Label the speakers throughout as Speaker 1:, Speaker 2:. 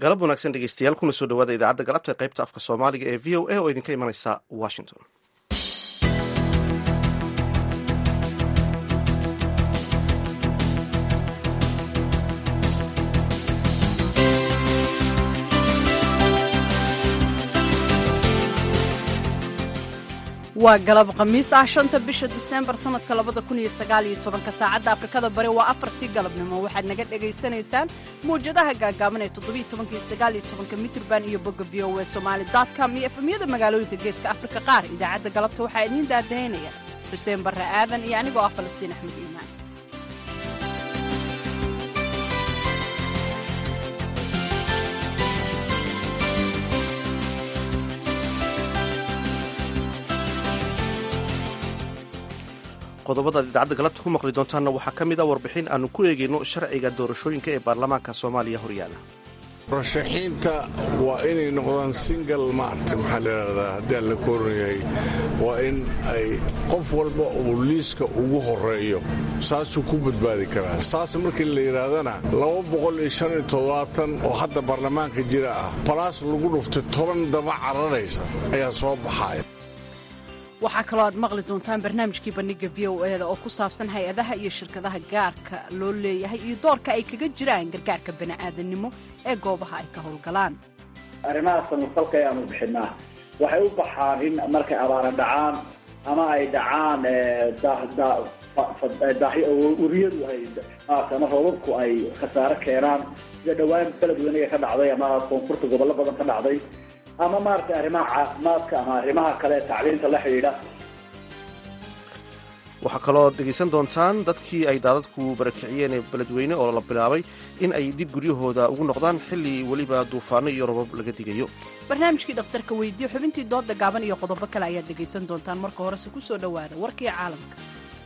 Speaker 1: galab wanaagsan dhegeystayaal kuna soo dhawaada idaacadda galabta ee qaybta afka soomaaliga ee v o a oo idinka imanaysa washington
Speaker 2: waa galab khamiis ah shanta bisha diseembar sanadka labada kun iyo sagaal iyo tobanka saacadda afrikada bari waa afartii galabnimo waxaad naga dhagaysanaysaan mawjadaha gaagaaban ee toddobiyo tobanka iyo sagaal iyo tobanka mitrban iyo bogga v o e somaali com iyo efemyada magaalooyinka geeska afrika qaar idaacadda galabta waxaa idiin daadahaynaya xuseen barre aadan iyo anigoo ah falastiin axmed iimaan
Speaker 1: qodobadaad idaacadda galabta ku maqli doontaanna waxaa ka mid a warbixin aanu ku eegayno sharciga doorashooyinka ee baarlamaanka soomaaliya horyaala
Speaker 3: murashaxiinta waa inay noqdaan single maarta maxaa layidhahdaa haddii aan la kooran yahay waa in ay qof walba uu liiska ugu horeeyo saasuu ku badbaadi karaa saas markii la yidhaahdana oo hadda baarlamaanka jira ah balaas lagu dhuftay toban daba cararaysa ayaa soo baxaya
Speaker 2: waxaa kaloo aad maqli doontaan barnaamijkii bandhiga v o eda oo ku saabsan hay-adaha iyo shirkadaha gaarka loo leeyahay iyo doorka ay kaga jiraan gargaarka bani'aadannimo ee goobaha ay ka howlgalaan
Speaker 4: arrimaha samafalka ayaanu bixinaa waxay u baxaan in markay abaara dhacaan ama ay dhacaan uriyadu ama roobabku ay khasaare keenaan sida dhowaan beled weynaga ka dhacday ama koonfurta gobollo badan ka dhacday ama maaragtay arrimaha caafimaadka ama arrimaha kale tacliinta la xidhiidha
Speaker 1: waxaa kaloo dhegaysan doontaan dadkii ay daadadku barakiciyeen ee beledweyne oo la bilaabay in ay dib guryahooda ugu noqdaan xilli weliba duufaano iyo robab laga digayo
Speaker 2: barnaamijkii dhakhtarka weydiye xubintii dooda gaaban iyo qodobo kale ayaad dhegaysan doontaan marka horese ku soo dhowaada warkii caalamka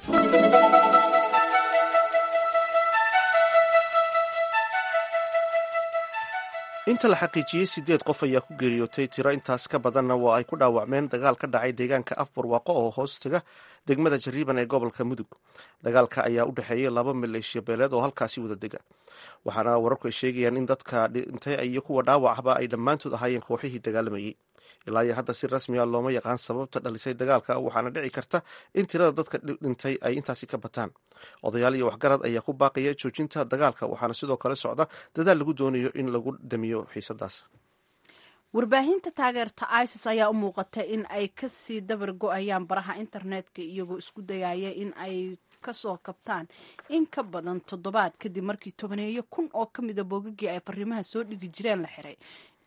Speaker 1: inta la xaqiijiyey siddeed qof ayaa ku geeriyootay tiro intaas ka badanna waa ay ku dhaawacmeen dagaal ka dhacay deegaanka afbarwaaqo oo hoostaga degmada jariiban ee gobolka mudug dagaalka ayaa u dhexeeyey laba maleeshiya beeleed oo halkaasi wada dega waxaana wararku ay sheegayaan in dadka dhintay iyo kuwa dhaawacba ay dhammaantood ahaayeen kooxihii dagaalamayey ilaa iyo hadda si rasmi a looma yaqaan sababta dhalisay dagaalka waxaana dhici karta in tirada dadka dhintay ay intaasi ka bataan odayaal iyo waxgarad ayaa ku baaqaya joojinta dagaalka waxaana sidoo kale socda dadaal lagu doonayo in lagu damiyo xiisadaas
Speaker 2: warbaahinta taageerta isis ayaa u muuqata in ay kasii dabar go-ayaan baraha internetka iyagoo isku dayaya in ay kasoo kabtaan in ka badan toddobaad kadib markii tobaneeyo kun oo ka mida boogagii ay fariimaha soo dhigi jireen la xiray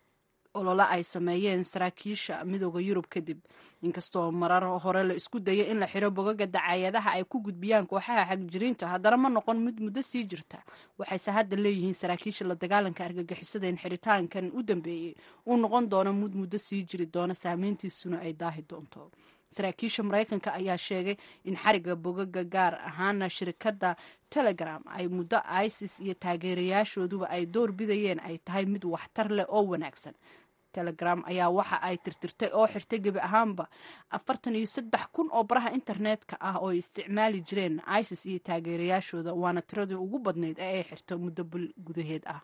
Speaker 2: olole ay sameeyeen saraakiisha midooda yurub kadib inkastoo marar hore la isku dayay in la xiro bogaga dacaayadaha ay ku gudbiyaan kooxaha xagjiriinta haddana ma noqon mid muddo sii jirta waxayse hadda leeyihiin saraakiisha la dagaalanka argagixisada in xiritaankan u dambeeyey uu noqon doono mid muddo sii jiri doona saameyntiisuna ay daahi doonto saraakiisha maraykanka ayaa sheegay in xariga bogaga gaar ahaana shirkadda telegram ay muddo isis iyo taageerayaashooduba ay door bidayeen ay tahay mid waxtar leh oo wanaagsan telegram ayaa waxa ay tirtirtay oo xirtay gebi ahaanba afartan iyo saddex kun oo baraha internetka ah oo ay isticmaali jireen isis iyo taageerayaashooda waana tiradii ugu badnayd ee ay xirto muddo bil gudaheed ah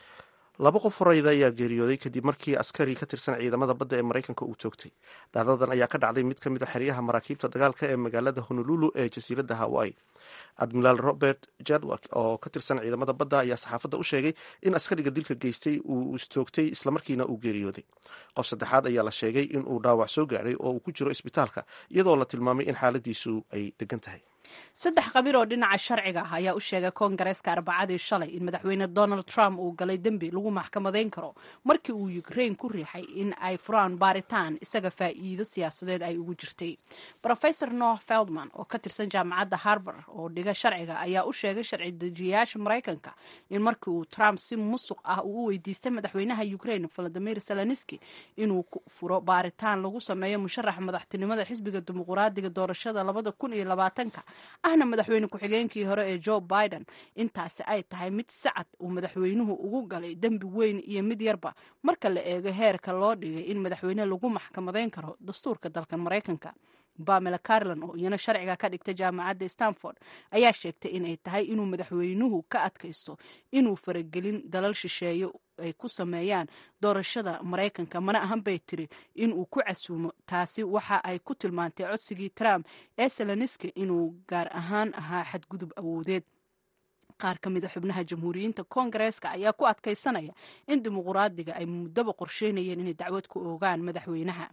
Speaker 1: laba qof horeyda ayaa geeriyooday kadib markii askari ka tirsan ciidamada badda ee maraykanka uu toogtay dhacdadan ayaa ka dhacday mid ka mid a xeryaha maraakiibta dagaalka ee magaalada honolulu ee jasiiradda hawaii admiraal robert jadwak oo ka tirsan ciidamada badda ayaa saxaafadda u sheegay in askariga dilka geystay uu istoogtay islamarkiina uu geeriyooday qof saddexaad ayaa la sheegay in uu dhaawac soo gaadhay oo uu ku jiro isbitaalka iyadoo la tilmaamay in xaaladiisu ay degan tahay
Speaker 2: saddex qabiil oo dhinaca sharciga ah ayaa u sheegay koongareeska arbacadii shalay in madaxweyne donald trump uu galay dembi lagu maxkamadayn karo markii uu ukrain ku riixay in ay furaan baaritaan isaga faa'iido siyaasadeed ay ugu jirtay rofesor noah feldman oo ka tirsan jaamacadda harbard oo dhiga sharciga ayaa u sheegay sharci dejiyayaasha maraykanka in markii uu trump si musuq ah uu u weydiistay madaxweynaha ukrain valadimir zelenski inuu furo baaritaan lagu sameeyo musharaxa madaxtinimada xisbiga dimuquraadiga doorashada labada kun iyo labaatanka ahna madaxweyne ku-xigeenkii hore ee joe biden intaasi ay tahay mid sacad uu madaxweynuhu ugu galay dembi weyn iyo mid yarba marka la eego heerka loo dhigay in madaxweyne lagu maxkamadayn karo dastuurka dalkan maraykanka bamela carlan oo iyana sharciga ka dhigta jaamacadda stanford ayaa sheegtay inay tahay inuu madaxweynuhu ka adkaysto inuu faragelin dalal shisheeye ay ku sameeyaan doorashada maraykanka mana ahan bay tiri in uu ku casuumo taasi waxa ay ku tilmaantay codsigii trump ee seloniski inuu gaar ahaan ahaa xadgudub awoodeed qaar ka mida xubnaha jamhuuriyiinta koongareeska ayaa ku adkaysanaya in dimuquraadiga ay muddaba qorsheynayeen inay dacwad ku oogaan madaxweynaha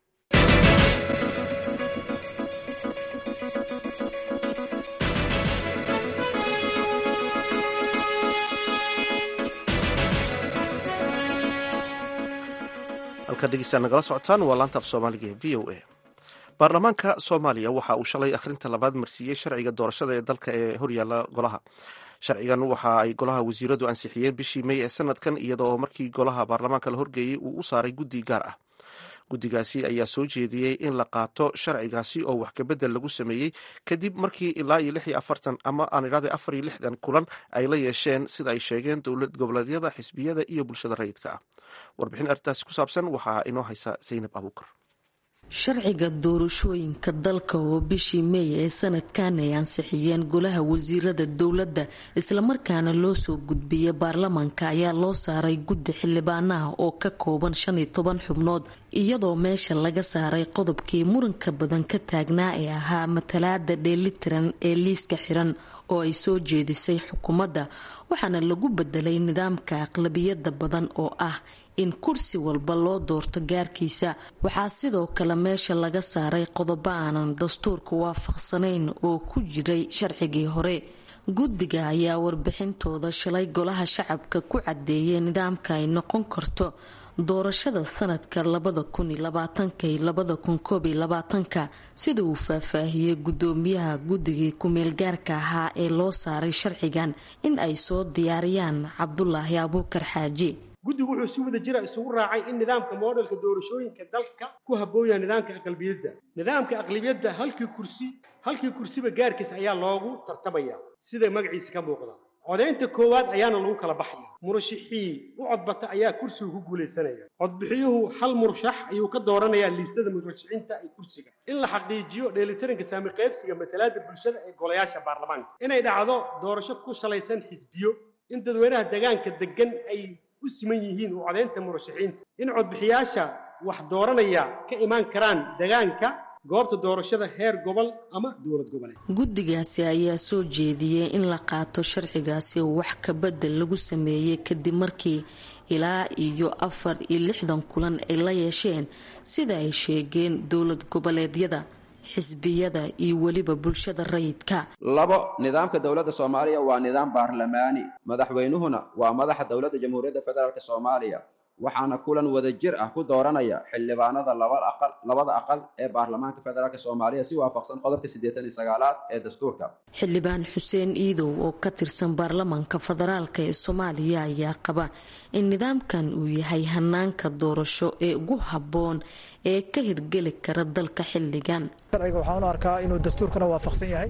Speaker 1: halkaa dhegeystaad nagala socotaan waa laanta af soomaaliga ee v o a baarlamaanka soomaaliya waxa uu shalay akhrinta labaad marsiiyey sharciga doorashada ee dalka ee horyaala golaha sharcigan waxa ay golaha wasiiradu ansixiyeen bishii mey ee sanadkan iyadoo markii golaha baarlamaanka la horgeeyey uu u saaray guddi gaar ah guddigaasi ayaa soo jeediyey in la qaato sharcigaasi oo wax kabedel lagu sameeyey kadib markii ilaa iyo lix iyo afartan ama aan idhahday afar iyo lixdan kulan ay la yeesheen sida ay sheegeen dowlad goboleedyada xisbiyada iyo bulshada rayidka ah warbixin arrintaasi ku saabsan waxaa inoo haysa zaynab abuukar
Speaker 5: sharciga doorashooyinka dalka oo bishii meey ee sanadkan ay ansixiyeen golaha wasiirada dowladda islamarkaana loo soo gudbiyey baarlamaanka ayaa loo saaray guddi xildhibaanaha oo ka kooban shan iyo toban xubnood iyadoo meesha laga saaray qodobkii muranka badan ka taagnaa ee ahaa matalaada dheelitiran ee liiska xiran oo ay soo jeedisay xukuumadda waxaana lagu bedelay nidaamka aqlabiyada badan oo ah in kursi walba loo doorto gaarkiisa waxaa sidoo kale meesha laga saaray qodobo aanan dastuurka waafaqsanayn oo ku jiray sharcigii hore guddiga ayaa warbixintooda shalay golaha shacabka ku cadeeyay nidaamka ay noqon karto doorashada sanadka labada kun iyo labaatanka iyo labada kun koob iyo labaatanka sida uu faahfaahiyey gudoomiyaha guddigii ku-meelgaarka ahaa ee loo saaray sharcigan in ay soo diyaariyaan cabdulaahi abuukar xaaji
Speaker 6: guddigu wuxuu si wada jira isugu raacay in nidaamka moodhelka doorashooyinka dalka ku habooya nidaamka aqlabiyadda nidaamka aqlabiyadda halkii kursi halkii kursiba gaarkiis ayaa loogu tartamaya sida magaciisa ka muuqda codaynta koowaad ayaana lagu kala baxaya murashixii u codbata ayaa kursiga ku guulaysanaya codbixiyuhu hal murashax ayuu ka dooranayaa liistada murashaxiinta ee kursiga in la xaqiijiyo dheelitaranka saami qaybsiga matalaada bulshada ee golayaasha baarlamaanka inay dhacdo doorasho ku salaysan xisbiyo in dadweynaha deegaanka degan ay u siman yihiin u codaynta murashaxiinta in codbixiyaasha wax dooranaya ka imaan karaan deegaanka goobta doorashada heer gobol ama dowlad goboleed
Speaker 5: guddigaasi ayaa soo jeediyey in la qaato sharcigaasi oo wax kabedel lagu sameeyey kadib markii ilaa iyo afar iyo lixdan kulan ay la yeesheen sida ay sheegeen dowlad goboleedyada xisbiyada iyo weliba bulshada rayidka
Speaker 7: labo nidaamka dowladda soomaaliya waa nidaam baarlamaani madaxweynuhuna waa madaxa dowladda jamhuuriyadda federaalk soomaaliya waxaana kulan wada jir ah ku dooranaya xildhibaanada labada aqal ee baarlamaanka federaalk soomaaliya si waafaqsan qodobka siddeetan iyo sagaalaad ee dastuurka
Speaker 5: xildhibaan xuseen iidow oo ka tirsan baarlamaanka federaalk ee soomaaliya ayaa qaba in nidaamkan uu yahay hanaanka doorasho ee ugu habboon ee ka hirgeli kara dalka xilligan
Speaker 8: sharciga waxaan u arkaa inuu dastuurkana waafaqsan yahay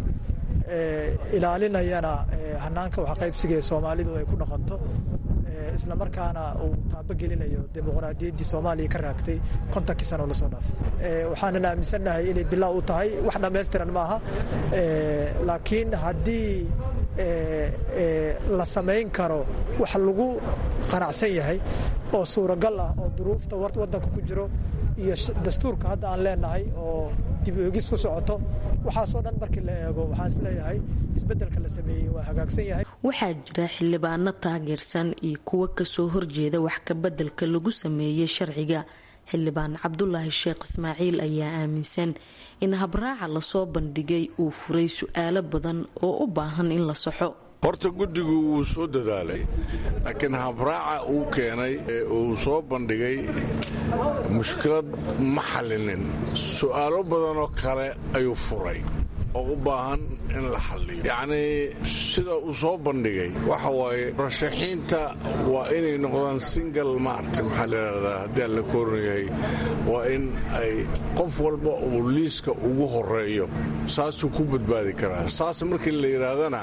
Speaker 8: ilaalinayana hanaanka waxqaybsiga ee soomaalidu ay ku dhaqanto isla markaana uu taabogelinayo dimuqraadiyaddii soomaaliya ka raagtay kontonkii sano lasoo dhaafay waxaanan aaminsannahay inay bilaa u tahay wax dhammaystiran maaha laakiin haddii la samayn karo wax lagu qanacsan yahay oo suuragal ah oo duruufta waddanka ku jiro iyo dastuurka hadda aan leenahay oo dib oegis ku socoto waxaasoo dhan markii la eego waxaan isleeyahay isbeddelka la sameeyey waa hagaagsan yahay
Speaker 5: waxaa jira xildhibaano taageersan iyo kuwo kasoo horjeeda wax kabeddelka lagu sameeyey sharciga xildhibaan cabdulaahi sheekh ismaaciil ayaa aaminsan in habraaca lasoo bandhigay uu furay su-aalo badan oo u baahan in la saxo
Speaker 3: horta guddigu wuu soo dadaalay laakiin habraaca uu keenay ee uu soo bandhigay mushkilad ma xallinin su'aalo badanoo kale ayuu furay oo u baahan in la xalliyo yacnii sida uu soo bandhigay waxa waaye murashaxiinta waa inay noqdaan singal maarta maxaa layidhahdaa haddii aan la kooranyahay waa in ay qof walba uu liiska ugu horeeyo saasuu ku badbaadi karaa saas markii la yidhaahdana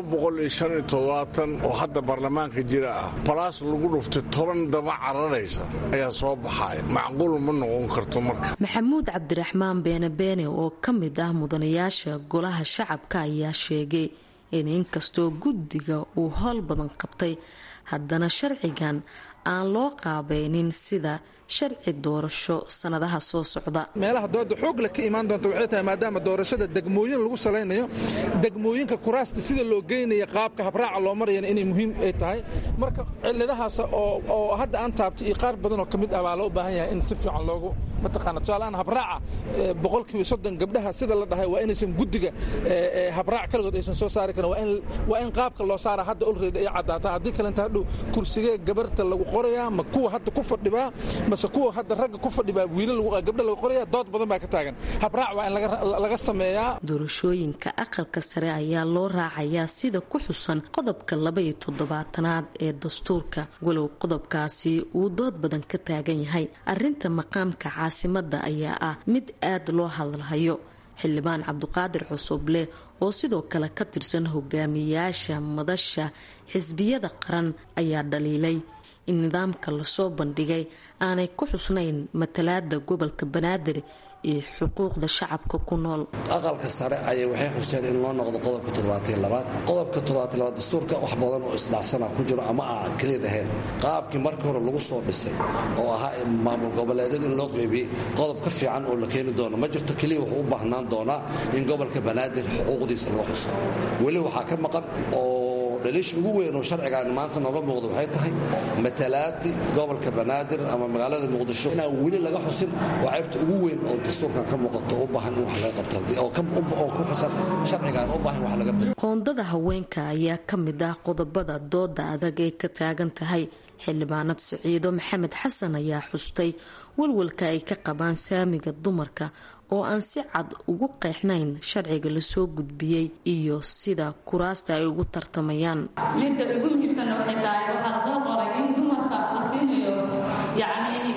Speaker 3: oo hadda baarlamaanka jira ah balaas lagu dhuftay toban daba cararaysa ayaa soo baxaya macquul ma noqon karto marka
Speaker 5: maxamuud cabdiraxmaan beene beene oo ka mid ah mudanayaasha golaha shacabka ayaa sheegay in inkastoo guddiga uu howl badan qabtay haddana sharcigan aan loo qaabeynin sida sharci doorasho sanadaha soo socda
Speaker 9: meelaha dooda xoog le ka imaan doonta waxay tahay maadaama doorashada degmooyin lagu salaynayo degmooyinka kuraasta sida loo geynaya qaabka habraaca loo marayana inay muhiim ay tahay marka ciladahaas oo hadda aan taabtay iyo qaar badan oo ka mid ah baa loo baahan yahay in si fiican loogu mataqaana tusaaleaan habraaca boqolkiiba soddon gabdhaha sida la dhahay waa inaysan guddiga habraac kaligood aysan soo saari karin waa in qaabka loo saara hadda olready ay caddaataa haddii kalenta hadhow kursigee gabarta lagu qorayaa ma kuwa hadda ku fadhibaa mase kuwa hadda ragga ku fadhibaa wiilal gabdha lagu qoraya dood badan baa ka taagan habraac waa in laga sameeyaa
Speaker 5: doorashooyinka aqalka sare ayaa loo raacayaa sida ku xusan qodobka labaiyo toddobaatanaad ee dastuurka walow qodobkaasi uu dood badan ka taagan yahay arinta maqaamka caasimada ayaa ah mid aad loo hadalhayo xildhibaan cabduqaadir cusuble oo sidoo kale ka tirsan hogaamiyayaasha madasha xisbiyada qaran ayaa dhaliilay in nidaamka lasoo bandhigay aanay ku xusnayn matalaada gobolka banaadir iyo xuquuqda shacabka ku nool
Speaker 10: aqalka sare ayay waxay xusteen in loo noqdo qodobka toddobaatiyolabaad qodobka toddobaatiylabaad dastuurka wax badan oo isdhaafsanaa ku jiro ama aan keliya ahayn qaabkii markii hore lagu soo dhisay oo ahaa maamul goboleedyada in loo qeybiyey qodob ka fiican oo la keeni doono ma jirto keliya wuxuu u baahnaan doonaa in gobolka banaadir xuquuqdiisa laga xuso weli waxaa ka maqan oo dhaliisha ugu weyn oo sharcigaan maanta nooga muuqda waxay tahay matalaati gobolka banaadir ama magaalada muqdisho inaan weli laga xusin waa ceybta ugu weyn oo dastuurkan ka muuqato u baahan in wax laga qabto oo ku xusan sharcigaan u baahan wax laga
Speaker 5: qoondada haweenka ayaa ka mid ah qodobada dooda adag ee ka taagan tahay xildhibaanad siciido maxamed xasan ayaa xustay walwalka ay ka qabaan saamiga dumarka oo aan si cad ugu qeexnayn sharciga lasoo gudbiyey iyo sida kuraasta ay ugu tartamayaan
Speaker 11: midda ugu muhiimsanna waxay tahay waxaa lasoo qoray in dumarka la siinayo yacni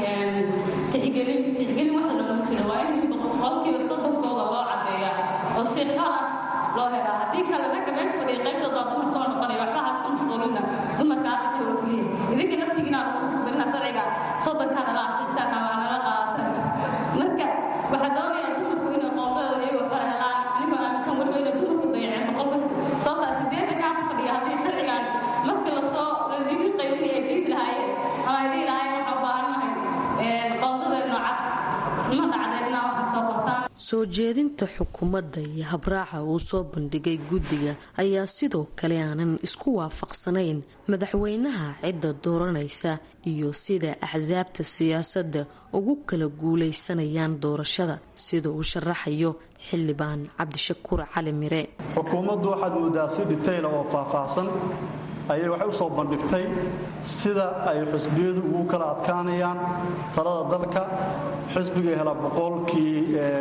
Speaker 11: tixgelin tixgelin waxa loogu jiro waa in qolkiiba soddonkooda loo cadeeya oo si xor ah loo helaa haddii kale ragga meesha fadhiya qaybtood baa dumar soo noqonaya waxba haas ku mashquulina dumarka hadda jooga keliya idinka naftigiina lagu khasbanina sharciga soddonkaana la asiixsaan ama nala qaadatan marka waxaa doonaya dumarku inay qoondadooda iyagoo xor helaan anigoo aaminsan weliba inay dumarku dayaceen boqolbas sababtaa sideedda kaa ku fadhiya haddii sharcigan markii lasoo ligi qaybinaya ay diidi lahaayeen ama ay dhihi lahaayeen waxaa u baahannahay qoondadeenno cad ma dhacdeedna waxaa soo qortaan
Speaker 5: soo jeedinta xukuumadda iyo habraaca uu soo bandhigay guddiga ayaa sidoo kale aanan isku waafaqsanayn madaxweynaha cidda dooranaysa iyo sida axsaabta siyaasadda ugu kala guulaysanayaan doorashada sida uu sharaxayo xildhibaan cabdishakuur cali mire
Speaker 12: xukuumaddu waxaad moodaa si dhitayla oo faahfaahsan ayay waxay u soo bandhigtay sida ay xusbiyadu ugu kala adkaanayaan talada dalka xisbiga hela boqolkii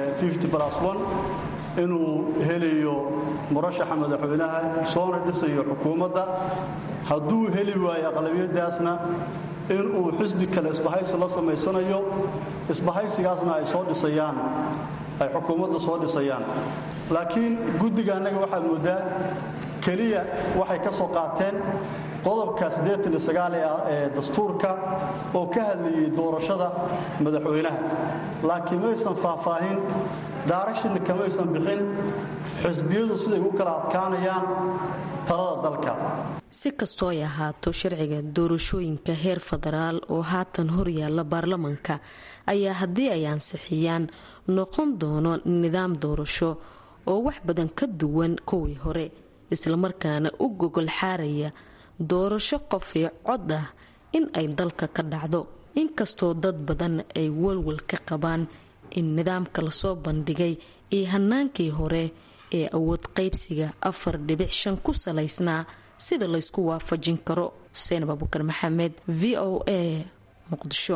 Speaker 12: inuu helayo murashaxa madaxweynaha soona dhisayo xukuumadda hadduu heli waayo aqlabiyadaasna inuu xisbi kale isbahaysi la samaysanayo isbahaysigaasna ay soo dhisayaan ay xukuumadda soo dhisayaan laakiin guddiga annaga waxaad moodaa keliya waxay ka soo qaateen qodobka ee dastuurka oo ka hadlayay doorashada madaxweynaha laakiin maysan faahfaahin daarashina kamaysan bixin xisbiyadu siday u kala adkaanayaan talada dalka
Speaker 5: si kastoo ay ahaato sharciga doorashooyinka heer federaal oo haatan horyaala baarlamanka ayaa haddii ay ansixiyaan noqon doono nidaam doorasho oo wax badan ka duwan kuwii hore islamarkaana u gogol xaaraya doorasho qofii cod ah in ay dalka ka dhacdo inkastoo dad badan ay walwal ka qabaan in nidaamka lasoo bandhigay iyo hanaankii hore ee awood qaybsiga afar dhibic shan ku salaysnaa sida laysku waafajin karo xuseen abubakar maxamed v o a muqdisho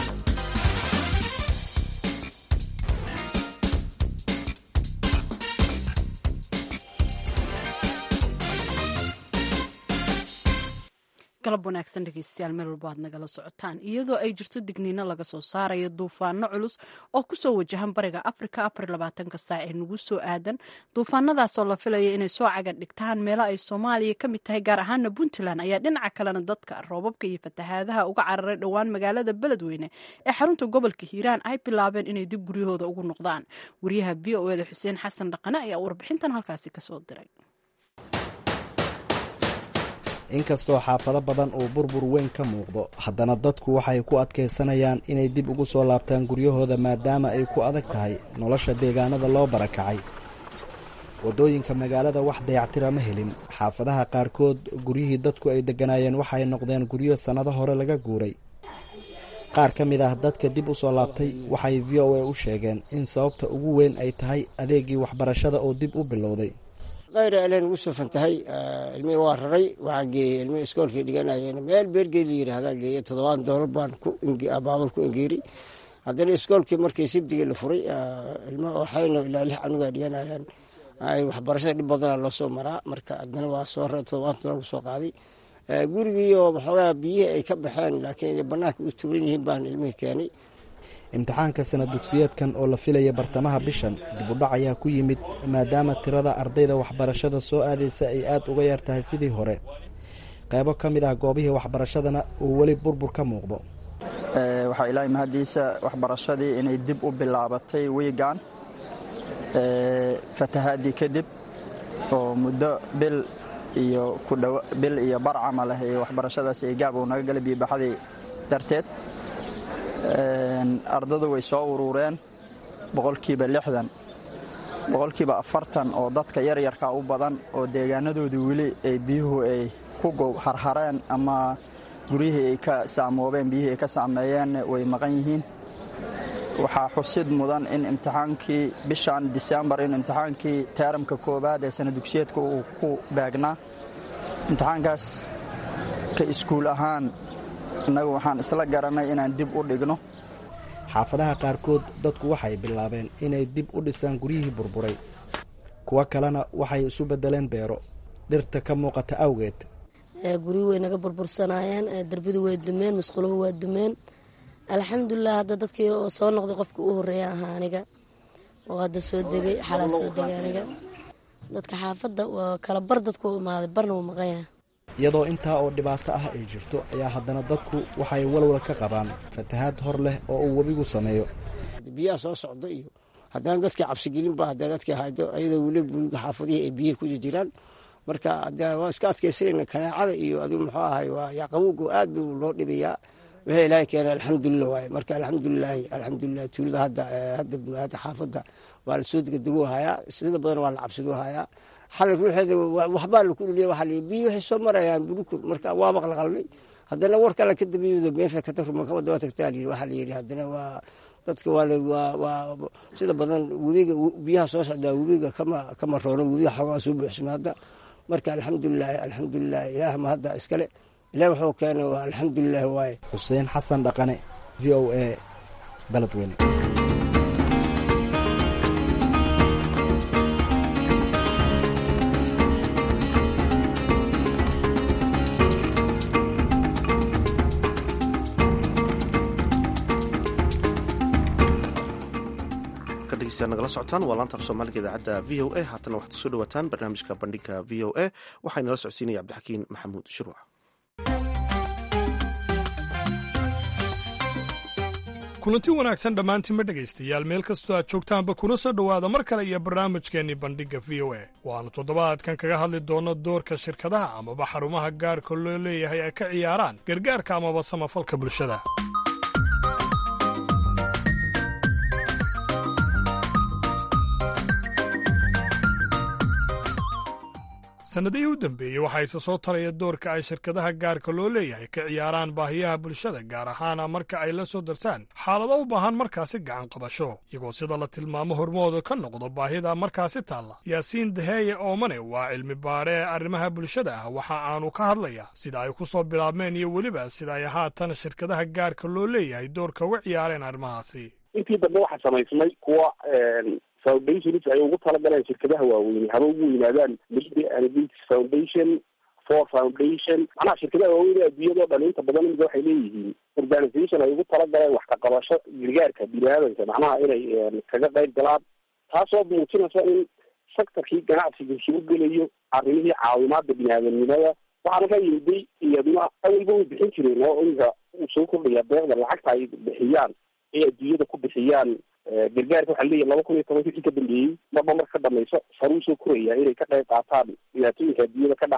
Speaker 2: galab wanaagsan dhegeystayaal meel walba aad nagala socotaan iyadoo ay jirto digniino laga soo saarayo duufaano culus oo kusoo wajahan bariga afrika afar labaatanka saac ee nagu soo aadan duufaanadaasoo la filaya inay soo cagan dhigtaan meelo ay soomaaliya ka mid tahay gaar ahaana puntland ayaa dhinaca kalena dadka roobabka iyo fatahaadaha uga cararay dhowaan magaalada beledweyne ee xarunta gobolka hiiraan ay bilaabeen inay dib guryahooda ugu noqdaan wariyaha v o eda xuseen xasan dhaqane ayaa warbixintan halkaasi kasoo diray
Speaker 13: inkastoo xaafado badan uu burbur weyn ka muuqdo haddana dadku waxay ku adkaysanayaan inay dib ugu soo laabtaan guryahooda maadaama ay ku adag tahay nolosha deegaanada loo barakacay waddooyinka magaalada wax dayactira ma helin xaafadaha qaarkood guryihii dadku ay degganaayeen waxay noqdeen guryo sannado hore laga guuray qaar ka mid ah dadka dib u soo laabtay waxay v o a u sheegeen in sababta ugu weyn ay tahay adeegii waxbarashada oo dib u bilowday
Speaker 14: kayra alen ugu sufan tahay ilmihii waa raray waxaa geeyey ilmihii iskoolkii dhiganayeen meel beergeed la yidhaahdaa geeyey toddobaan doolar baan baabal ku engeeri haddana iskoolkii markii sibdigii la furay ilmo waxayna ilaa lix canugaa dhiganayaan ay waxbarashada dhib badana loo soo maraa marka haddana waa soo raray toddobaan doolar ku soo qaaday gurigiioo waxoogaa biyihii ay ka baxeen laakiin bannaanka u tuuran yihiin baan ilmihii keenay
Speaker 13: imtixaanka sana dugsiyeedkan oo la filaya bartamaha bishan dib u dhac ayaa ku yimid maadaama tirada ardayda waxbarashada soo aadaysa ay aad uga yar tahay sidii hore qaybo ka mid ah goobihii waxbarashadana uu weli burbur ka muuqdo
Speaker 15: waxaa ilaahay mahaddiisa waxbarashadii inay dib u bilaabatay wiigan fatahaadii kadib oo muddo bil iyo kudhow bil iyo bar camal ah ee waxbarashadaas ay gaab uu naga galay biibaxadii darteed ardadu way soo uruureen boqolkiiba lixdan boqolkiiba afartan oo dadka yaryarka u badan oo deegaanadoodii weli ay biyuhu ay ku harhareen ama guryihii ay ka saamoobeen biyihii ay ka saameeyeen way maqan yihiin waxaa xusid mudan in imtixaankii bishan disembar in imtixaankii teeramka koowaad ee sana dugsiyeedka uu ku baagnaa imtixaankaas ka iskuul ahaan innagu waxaan isla garanay inaan dib u dhigno
Speaker 13: xaafadaha qaarkood dadku waxay bilaabeen inay dib u dhisaan guryihii burburay kuwo kalena waxay isu beddeleen beero dhirta ka muuqata awgeed
Speaker 16: guryi way naga burbursanaayeen darbadu way dumeen musquluhu waa dumeen alxamdulilah hadda dadkii oo soo noqday qofkii u horeeya ahaa aniga oo hadda soo degay xalaa soo degay aniga dadka xaafadda waa kala bar dadku u imaaday barna wuu maqan yahay
Speaker 13: iyadoo intaa oo dhibaato ah ay jirto ayaa haddana dadku waxay walwal ka qabaan fatahaad hor leh oo uu webigu sameeyo
Speaker 14: biyaha soo socda iyo haddana dadkii cabsigelinba haddana dadkii haydo ayadoo weli buliga xaafadihii ay biyihi ku jiraan marka waa iska adkaysanayna kanaacada iyo adigu muxuu ahay waa yaqawowgu aad buu loo dhibayaa wixii ilaahay keenay alxamdulilah waaye marka alxamdulilaahi alxamdulilah tuulada hadda hadda xaafadda waa la soo degdeguu hayaa sida badan waa la cabsiduu hayaa xalay ruuxeeda waxbaa laku dhuliya waxaa la biyi waxay soo marayaan burukur marka waa maqlaqalnay haddana war kale ka dambeeyado meesha kata ruman kama daba tagtaa layidhi waxaa la yidhi haddana waa dadka waa waa waa sida badan webiga biyaha soo socdaa webiga kama kama roono webiga xoogaa soo buuxsama hadda marka alxamdulilahi alxamdulilahi ilaah ma hadda iskale ilaah wuxuu keenay waa alxamdulilahi waaye
Speaker 13: xuseen xasan dhaqane v o a baledweyne
Speaker 1: nagala socotaan waa laanta af soomaaliga idaacadda v o a haatana waxaad kusoo dhawaataan barnaamijka bandhiga v o a waxaa inala socodsiinaya cabdixakiin maxamuud shirwac
Speaker 17: kulanti wanaagsan dhammaantiinma dhegaystayaal meel kastoo aad joogtaanba kuna soo dhowaada mar kale iyo barnaamijkeennii bandhigga v o a waannu toddobaadkan kaga hadli doonno doorka shirkadaha amaba xarumaha gaarka loo leeyahay ay ka ciyaaraan gargaarka amaba samafalka bulshada sannadihii u dambeeyey waxaa isa soo taraya doorka ay shirkadaha gaarka loo leeyahay ka ciyaaraan baahiyaha bulshada gaar ahaana marka ay la soo darsaan xaalado u baahan markaasi gacan qabasho iyagoo sida la tilmaamo hormooda ka noqdo baahida markaasi taalla yaasiin daheeye oomane waa cilmi baadhe ee arrimaha bulshada ah waxa aanu ka hadlaya sida ay ku soo bilaabmeen iyo weliba sida ay haatan shirkadaha gaarka loo leeyahay doorka uga ciyaareen arrimahaasi
Speaker 18: intii dambe waxaa samaysmay kuwa foundations ay ugu talagaleen shirkadaha waaweyne haba ugu yimaadaan media and foundation for foundation macnaha shirkadaha waaweyn adduunyadao dhan inta badan imika waxay leeyihiin organisation ay ugu talagaleen wax ka qabasho gargaarka bini-aadanka macnaha inay kaga qayb galaan taasoo muujinaysa in sectorkii ganacsiga soo gelayo arrimihii caawimaada bini-aadamnimada waxaana ka yimiday iyaduna awalba way bixin jireen oo imika uu soo kordhaya deeqda lacagta ay bixiyaan ay adduunyada ku bixiyaan gargaarka waxaa leeyahy laba kun iyo toban wixii ka dambeeyey marba marka ka dhamayso saruu soo koraya inay ka qayb qaataan dhibaatooyinka adduunyada ka dhaca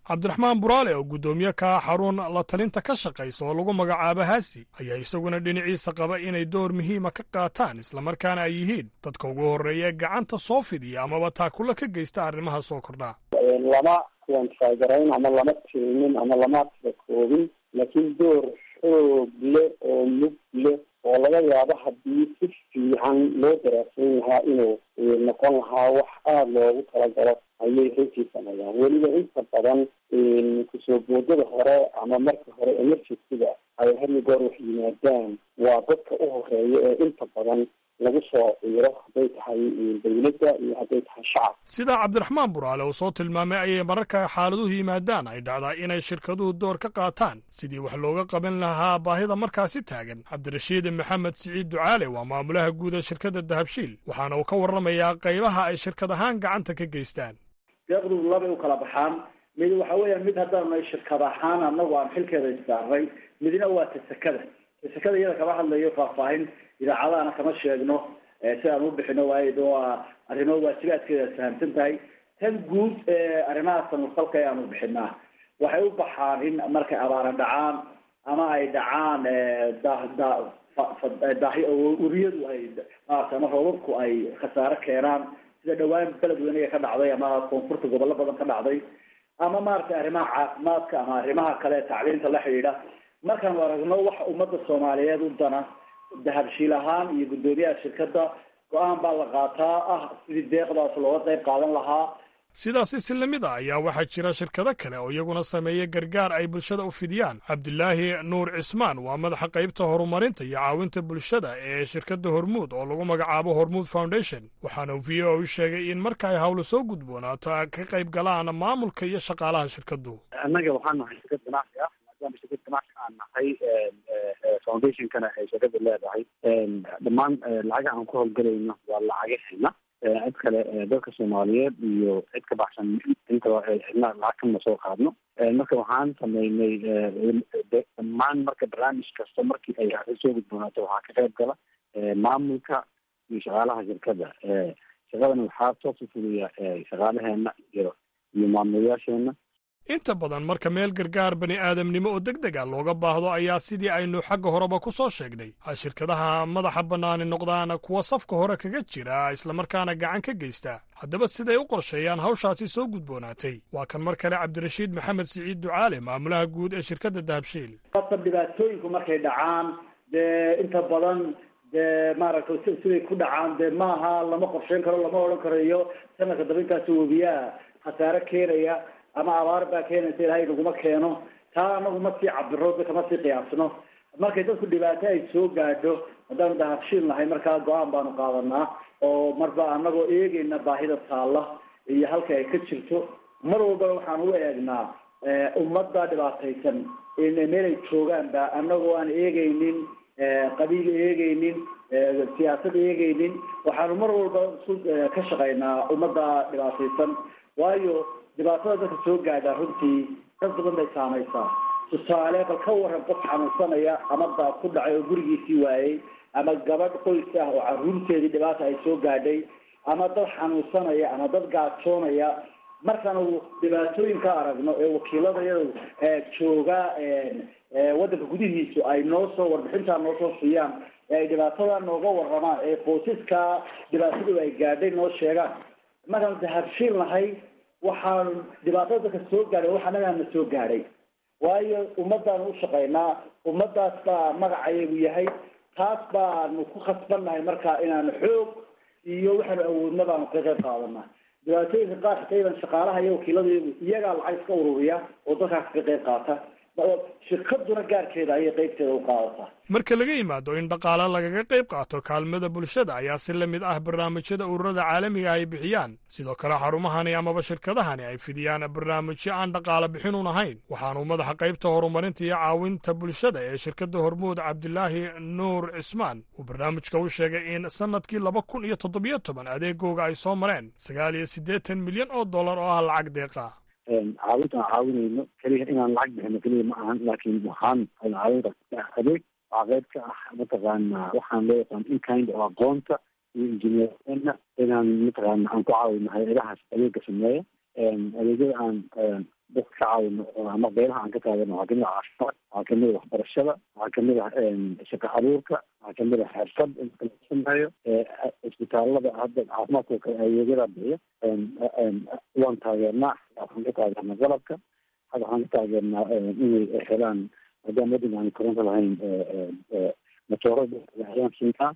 Speaker 17: cabdiraxmaan buraale oo guddoomiye ka ah xarun la talinta ka shaqaysa oo lagu magacaabo haasi ayaa isaguna dhinaciisa qaba inay door muhiima ka qaataan islamarkaana ay yihiin dadka ugu horreeya gacanta soo fidiya amaba taakula ka geysta arrimaha soo kordhaa
Speaker 18: lama wanfaagarayn ama lama tilmin ama lama koobin laakiin door xoog leh oo mug leh oo laga yaabo haddii si fiican loo daraasan lahaa inuu noqon lahaa wax aada loogu talagalo ayay runtii sameeyaan weliba inta badan kusoo boodada hore ama marka hore emergencyga ay hadi goor wax yimaadaan waa dadka u horeeya ee inta badan lagu soo ciiro hadday tahay dawladda iyo hadday tahay shacab
Speaker 17: sidaa cabdiraxmaan buraale uu soo tilmaamay ayay mararka xaaladuhu yimaadaan ay dhacdaa inay shirkaduhu door ka qaataan sidii wax looga qaban lahaa baahida markaasi taagan cabdirashiid maxamed siciid ducaale waa maamulaha guud ee shirkadda dahabshiil waxaana uu ka warramayaa qaybaha ay shirkad ahaan gacanta ka geystaan
Speaker 4: deeqdu labay u kala baxaan mid waxa weeyaan mid haddaanu nahay shirkad ahaan annagu aan xilkeeda issaarnay midna waa tasakada tasakada iyada kama hadlayo faahfaahin idaacadahana kama sheegno si aan u bixino waayo waa arrimo waajibaadkeeda fahamsan tahay tan guud arrimaha samafalka ayaanu bixinaa waxay u baxaan in markay abaara dhacaan ama ay dhacaan daahi uriyadu ay maarata ama roobabku ay khasaare keenaan sida dhawaan beledweynaga ka dhacday ama koonfurta gobollo badan ka dhacday ama maaragtay arrimaha caafimaadka ama arrimaha kale tacliinta la xidhiidha markaanu aragno waxa ummadda soomaaliyeed u dana dahabshiil ahaan iyo guddoomiyaha shirkadda go-aan baa la qaataa ah sidii deeqdaas looga qayb qaadan lahaa
Speaker 17: sidaasi si lamid a ayaa waxaa jira shirkado kale oo iyaguna sameeya gargaar ay bulshada u fidiyaan cabdilaahi nuur cismaan waa madaxa qaybta horumarinta iyo caawinta bulshada ee shirkadda hormuud oo lagu magacaabo hormuud foundation waxaana v o u sheegay in marka ay hawlo soo gudboonaato ay ka qayb galaan maamulka iyo shaqaalaha shirkaddu
Speaker 19: annaga waxaan nahay shirkad ganacsi ah maadaama shirkad ganacsi aan nahay foundationkana ay shirkada leedahay dhammaan lacagaha aan ku howlgalayno waa lacagaheena cid kale dadka soomaaliyeed iyo cid ka baxsan intaba cidna lacag kama soo qaadno marka waxaan sameynay dhammaan marka barnaamij kasta markii ay soo gudboonaato waxaa ka qayb gala maamulka iyo shaqaalaha shirkadda shaqadana waxaa toos u fuliya shaqaalaheena iyo iyo maamulayaasheena
Speaker 17: inta badan marka meel gargaar bani aadamnimo oo deg deg a looga baahdo ayaa sidii aynu xagga horeba ku soo sheegnay ay shirkadaha madaxa bannaani noqdaan kuwa safka hore kaga jira islamarkaana gacan ka geysta haddaba siday u qorsheeyaan hawshaasi soo gudboonaatay waa kan mar kale cabdirashiid maxamed siciid ducaale maamulaha guud ee shirkadda dahabshiil
Speaker 4: ata dhibaatooyinku markay dhacaan dee inta badan dee maaragtay siday ku dhacaan dee maaha lama qorsheyn karo lama odhan karo iyo sanadka daba intaas webiyaha khasaare keenaya ama abaar baa keenaysa ilaahay naguma keeno taa anagu ma sii cabiro dadka ma sii qiyaasno markay dadku dhibaato ay soo gaadho haddaanu dahabshiil nahay markaa go-aan baanu qaadanaa oo marba anagoo eegeyna baahida taalla iyo halka ay ka jirto mar walbana waxaan u eegnaa ummadda dhibaataysan meel ay joogaanba anagoo aan eegeynin qabiil eegeynin siyaasad eegeynin waxaanu mar walba isu ka shaqaynaa ummadda dhibaataysan waayo dhibaatada dadka soo gaadhaa runtii dad badan bay saamaysaa tusaale bal ka waran qof xanuunsanaya ama daad ku dhacay oo gurigiisii waayey ama gabadh qoys ah oo caruurteedii dhibaata ay soo gaadhay ama dad xanuunsanaya ama dad gaajoonaya markaanu dhibaatooyinka aragno ee wakiilada iyadu jooga waddanka gudihiisu ay noo soo warbixintaa noo soo siiyaan ee ay dhibaatada nooga waramaan ee qoysaska dhibaatadu ay gaadhay noo sheegaan markaanu dahabshiil nahay waxaan dhibaatada dadka soo gaadhay wax annagaana soo gaadhay waayo ummaddaanu u shaqaynaa ummaddaas baa magacayagu yahay taas baanu ku khasbannahay marka inaanu xoog iyo waxaanu awoodna baanu ka qayb qaadanaa dhibaatooyinka qaar xitayban shaqaalaha iyo wakiilada iyagaa lacag iska ururiya oo dadkaas ka qayb qaata shirkaduna gaarkeeda ayay qaybteeda u qaadataa
Speaker 17: marka laga yimaado in dhaqaale lagaga qayb qaato kaalmada bulshada ayaa si la mid ah barnaamijyada ururada caalamiga ay bixiyaan sidoo kale xarumahani amaba shirkadahani ay fidiyaan barnaamijyo aan dhaqaale bixinun ahayn waxaanuu madaxa qaybta horumarinta iyo caawinta bulshada ee shirkadda hormuud cabdilaahi nuur cismaan uu barnaamijka u sheegay in sannadkii laba kun iyo toddobiyo toban adeegooga ay soo mareen sagaal iyo siddeetan milyan oo dollar oo ah lacag deeqa
Speaker 19: caawinta aan caawinayno keliya inaan lacag bixino keliya ma ahan laakiin waxaan caawinta adeeg waa qayb ka ah mataqaana waxaan loo yaqaan in kind oo aqoonta iyo injineerna inaan mataqaana aan ku caawino hay-adahaas adeega sameeya adeegyada aan dadka ka caawino ama beelaha aan ka taagano waxaa kamid ah caafimaad waxaa kamid ah waxbarashada waxaa kamid ah shaqo abuurka waxaa kamid ah xirfad inka la sameeyo isbitaalada hadda caafimaadka kale adeegyada bixiya waan taageernaa waxaan ka taageernaa qalabka hadda waxaan ka taageernaa inay helaan maadaama waddanka aan koronto lahayn matoorada ayaan siinaa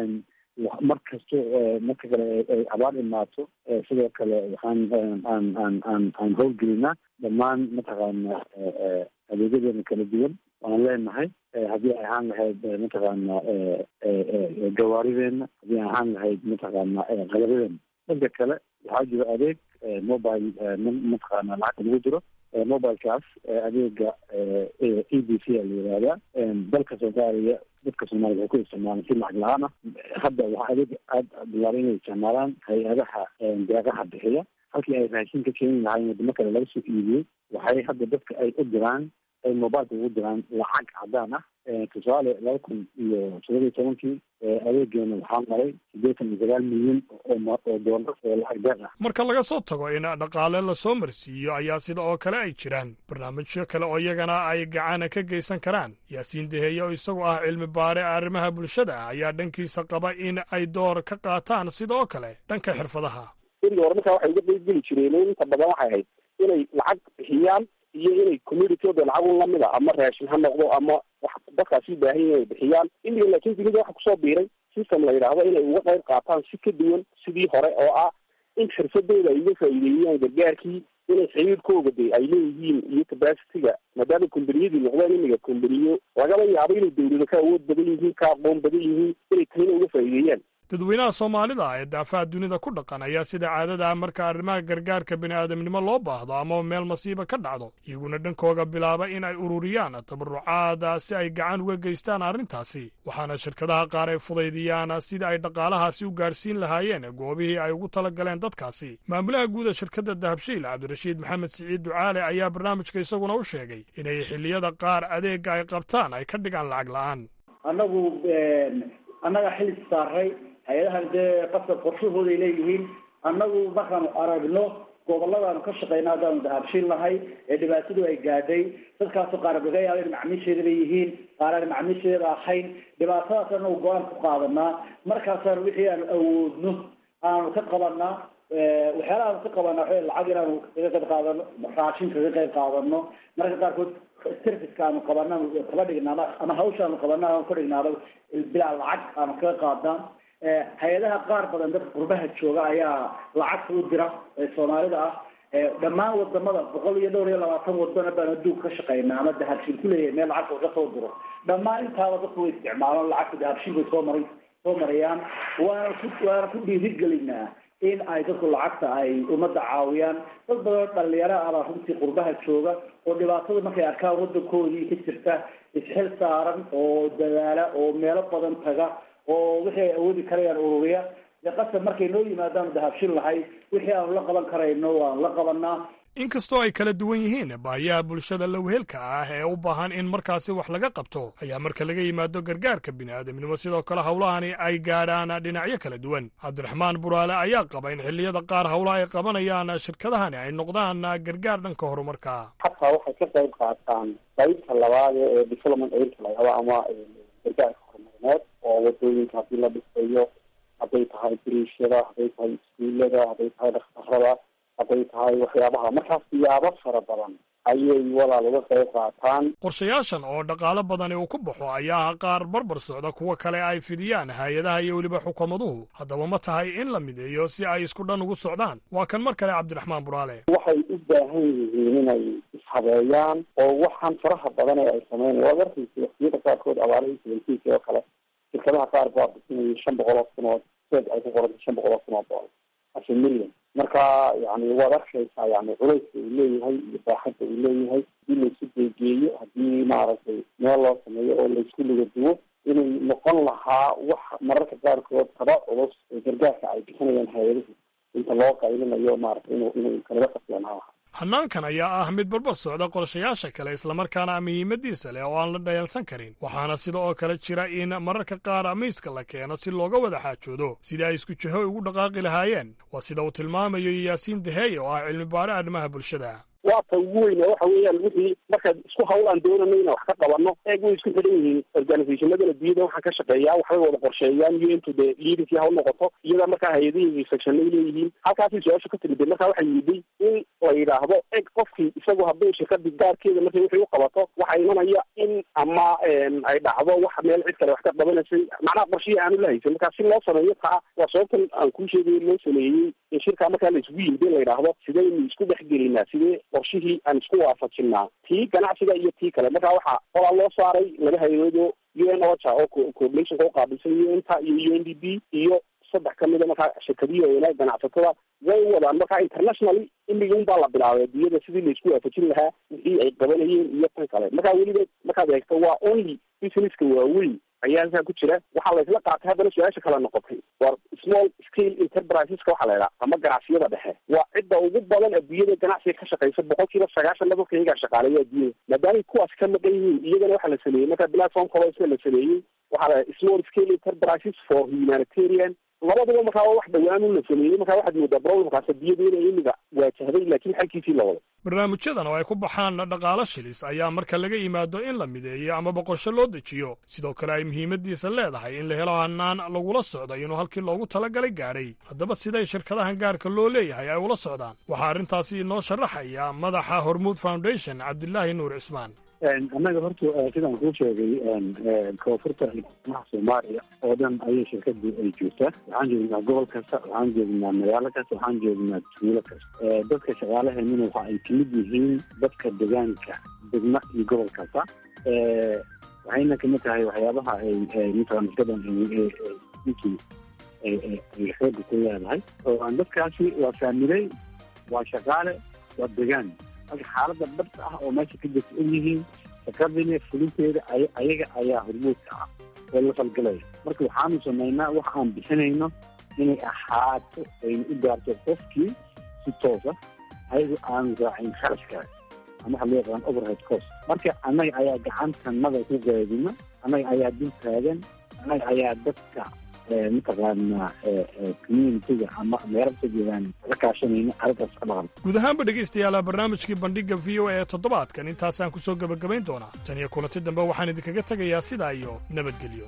Speaker 19: mar kasto marka kale ay abaar imaato sidoo kale waxaan aan aan aan aan howlgelinaa dhammaan mataqaana adeegyadeena kala duwan waan leenahay haddii ay ahaan lahayd mataqaana gawaarideena haddii ay ahaan lahayd mataqaana qalabadeena dhanka kale waxaa jiro adeeg mobile mataqaana lacagta lagu jiro mobilekaas adeega e b c a la yihahdaa dalka soomaaliya dadka soomaliya waxay ku isticmaalaan si lacag la-aan ah hadda waxaa adeeg aada bilaabay inay isticmaalaan hay-adaha deeqaha bixiya halkii ay raashin ka keeni lahaayeen wadamo kale laga soo iibiyey waxay hadda dadka ay u diraan ay mobileka ugu diraan lacag cadaan ah tusaale laba kun iyo todoba iyo tobankii adeegeena waxaa maray siddeetan iyo sagaal milyan oo doolar oo lacag deeq ah
Speaker 17: marka laga soo tago in dhaqaale lasoo marsiiyo ayaa sida oo kale ay jiraan barnaamijyo kale oo iyagana ay gacana ka geysan karaan yaasiin deheeye oo isagu ah cilmi baare arrimaha bulshada ah ayaa dhankiisa qaba in ay door ka qaataan sida oo kale dhanka xirfadaha
Speaker 18: berigi hore markaa waxay uga qeybgeli jireen inta badan waxay ahayd inay lacag bixiyaan iyo inay communityoda lacagun lamid a ama raashin ha noqdo ama wax dadkaasi baahan inay bixiyaan imiga laakiin dunida waxa kusoo biiray system la yidhaahdo inay uga qayb qaataan si ka duwan sidii hore oo ah in xirfadooda ay uga faa'iideeyaan gargaarkii inay xiriirkooga de ay leeyihiin iyo capacityga maadaama kombaniyadii noqdeen imiga kombaniyo lagaba yaabo inay dawlado ka awood badan yihiin ka aqoon badan yihiin inay tahina uga faa'iideeyaan
Speaker 17: dadweynaha soomaalida ee daafaha dunida ku dhaqan ayaa sida caadada ah marka arrimaha gargaarka bini'aadamnimo loo baahdo amaba meel masiiba ka dhacdo iyaguna dhankooga bilaaba in ay ururiyaan tabarucaada si ay gacan uga geystaan arrintaasi waxaana shirkadaha qaar ay fudaydiyaan sida ay dhaqaalahaasi u gaadhsiin lahaayeen goobihii ay ugu tala galeen dadkaasi maamulaha guuda shirkadda dahabshiil cabdirashiid maxamed siciid ducaale ayaa barnaamijka isaguna u sheegay inay xilliyada qaar adeegga ay qabtaan ay ka dhigaan lacag la'aan
Speaker 4: annagu annaga xili saaray hay-adahan dee qasab qorshahooday leeyihiin annagu markaanu aragno goboladaanu ka shaqeyna haddaanu dahabshin nahay ee dhibaatadu ay gaadhay dadkaasoo qaarab laga yaaba in macmiisheeda leeyihiin qaar aan macmiisheeda ahayn dhibaatadaas anagu go-aan ku qaadanaa markaasaanu wixii aanu awoodno aanu ka qabanaa waxyaalaha aanu ka qabanaa waxa lacag inaanu kaga qayb qaadano raashin kaga qayb qaadano marka qaarkood serviceka aanu qabana kaba dhignaaba ama hawsha aanu qabana aanu ka dhignaaba bilaa lacag aanu kaga qaadnaa hay-adaha qaar badan dadka qurbaha jooga ayaa lacagta u dira ee soomaalida ah dhammaan wadamada boqol iyo dhowr iyo labaatan wadana baan adduunka ka shaqeynaa ama dahabshin kuleeyahay meel lacagta uga soo diro dhammaan intaaba dadku way isticmaalaan lacagta dahabshin bay soo maray soo marayaan waana ku waana ku dhiirigelinaa in ay dadku lacagta ay ummadda caawiyaan dad badan oo dhalinyaro ah baa runtii qurbaha jooga oo dhibaatada markay arkaan waddankoodii ka jirta isxil saaran oo dadaala oo meelo badan taga oo wixii ay awoodi karayaan ururiya dee qasab markay noo yimaadaan dahabshin lahay wixii aanu la qaban karayno waanu la qabanaa
Speaker 17: inkastoo ay kala duwan yihiin baahiyaha bulshada lawheelka ah ee u baahan in markaasi wax laga qabto ayaa marka laga yimaado gargaarka bini'aadamnimo sidoo kale howlahani ay gaadhaan dhinacyo kala duwan cabdiraxmaan buraale ayaa qaba in xilliyada qaar howlaha ay qabanayaan shirkadahani ay noqdaan gargaar dhanka horumarka
Speaker 18: xataa waxay ka qayb qaataan qaybta labaad ee development aidka lagaba ama gargaarka horumarineed oo wadooyinka haddii la dhisayo hadday tahay biriishada hadday tahay iskuullada hadday tahay dhakhtarada hadday tahay waxyaabaha markaas siyaabo fara badan ayay walaal uga qayb qaataan
Speaker 17: qorshayaashan oo dhaqaalo badani uu ku baxo ayaa qaar barbar socda kuwa kale ay fidiyaan hay-adaha iyo weliba xukuumaduhu haddaba ma tahay in la mideeyo si ay isku dhan ugu socdaan waa kan mar kale cabdiraxmaan buraale
Speaker 18: waxay u baahan yihiin inay ishabeeyaan oo waxaan faraha badan ee ay sameyn waad arkaysa waqtiyada qaarkood abaarihii sabantiisa oo kale shirkadaha qaar baa bisinayay shan boqol oo kun oo seed ay ku qorantay shan boqol oo kun oo doollar asha million marka yani waad arkaysaa yani culayska uu leeyahay iyo baaxadda uu leeyahay hadii laysu geegeeyo haddii maaragtay meel loo sameeyo oo laysku liga duwo inay noqon lahaa wax mararka qaarkood kaba culus ee gargaarka ay bixinayaan hay-adahu inta loo qaylinayo maaragtay inu inuu kalaga qasleenaa lahaa
Speaker 17: hannaankan ayaa ah mid barbar socda qorshayaasha kale islamarkaana muhiimadiisa leh oo aan la dhayalsan karin waxaana sida oo kale jira in mararka qaar miiska la keeno si looga wada xaajoodo sidii ay isku jiho ugu dhaqaaqi lahaayeen waa sida uu tilmaamayo yaasiin daheeye oo ah cilmi baare arrimaha bulshada
Speaker 18: waa ta ugu weyn oo waxa weeyaan wixii markaad isku hawl aan doonano inaan wax ka qabano eeg way isku xidhan yihiin organizationadan adduunyada waxaan ka shaqeeyaa waxbay wada qorsheeyaan iyo intu dee leaderkii hawl noqoto iyada markaa hay-adihii sectionay leeyihiin halkaasay su-aasha ka timid markaa waxay yidhi in la yidhaahdo eg qofkii isagu hadduu shirkadii gaarkeeda markay wixii u qabato waxaa imanaya in ama ay dhacdo wax meel cid kale wax ka qabanaysay macnaha qorshihii aanu la haysan markaa si loo sameeyo taa waa sababtan aan kuu sheegayo loo sameeyey in shirkaa markaa la isgu yimid in la yidhaahdo sidaynu isku dhex gelinaa sidee qorshihii aan isku waafajinaa tii ganacsiga iyo tii kale markaa waxaa qolaa loo saaray laba hay-adoo u n ocha oo coordinationka u qaabilsan u n ta iyo u n d b iyo saddex kamida markaa shirkadihi weynaha ganacsatada way wadaan markaa internationally imigi un baa la bilaabay adduunyada sidii laisku waafajin lahaa wixii ay qabanayeen iyo tan kale markaa weliba markaad eegto waa only businesska waaweyn ayaa halkaa ku jira waxaa la isla qaatay haddana su-aasha kale noqotay waa small scale enterpriseska waxaa la idhaha ama ganacsiyada dhexe waa cidda ugu badan adduunyada ganacsiga ka shaqeysa boqol kiiba sagaashan dadka iyagaa shaqaaleeya adduunyada maadaamay kuwaas ka maqan yihiin iyagana waxaa la sameeyey marka platform colosna la sameeyey waxaa la small scale enterprises for humanitarian labaduba markaa waa wax dhawaanu la sameeyey markaa waxaad moodaa problemkaas adduunyada inay imiga waajahday laakiin xalkiisii la wado
Speaker 17: barnaamijyadan oo ay ku baxaan dhaqaalo shilis ayaa marka laga yimaado in la mideeyo ama boqosho loo dejiyo sidoo kale ay muhiimadiisa leedahay in la helo hanaan lagula socdo inuu halkii loogu talagalay gaadhay haddaba siday shirkadahan gaarka loo leeyahay ay ula socdaan waxaa arrintaasi inoo sharaxaya madaxa hormuud foundation cabdilaahi nuur cismaan
Speaker 19: annaga horta sidaan kuu sheegay koonfurta maha soomaaliya oo dhan ayay shirkadu ay joogtaa waxaan joognaa gobol kasta waxaan joognaa magaalo kasta waxaan joognaa tuulo kasta dadka shaqaalaheenuna waxa ay kamid yihiin dadka deegaanka degma iyo gobol kasta waxayna kamid tahay waxyaabaha ay mataqan shirkadan ninkii ay xooga ku leedahay oo dadkaasi waa faamiley waa shaqaale waa degaan marka xaalada dhabta ah oo meesha ka jirta og yihiin shaqadina fulinteeda ayaga ayaa hormuudka ah oo la falgalaya marka waxaanu samaynaa waxa aan bixinayno inay ahaato ayna u gaarto qofkii si toosa ayagu aanu raacin kharashkaas ama waxa loo yaqaan overhead cost marka annaga ayaa gacantanada ku gaadina annaga ayaa dul taagan annaga ayaa dadka mataqaanaa communitiga ama meelo ka jeedaan la kaashanayna arrintaas ka dhaqan
Speaker 17: guud ahaanba dhegaystayaala barnaamijkii bandhigga v o a ee toddobaadkan intaasaan ku soo gebagabayn doonaa tan iyo kulanti dambe waxaan idinkaga tegayaa sidaa iyo nabadgelyo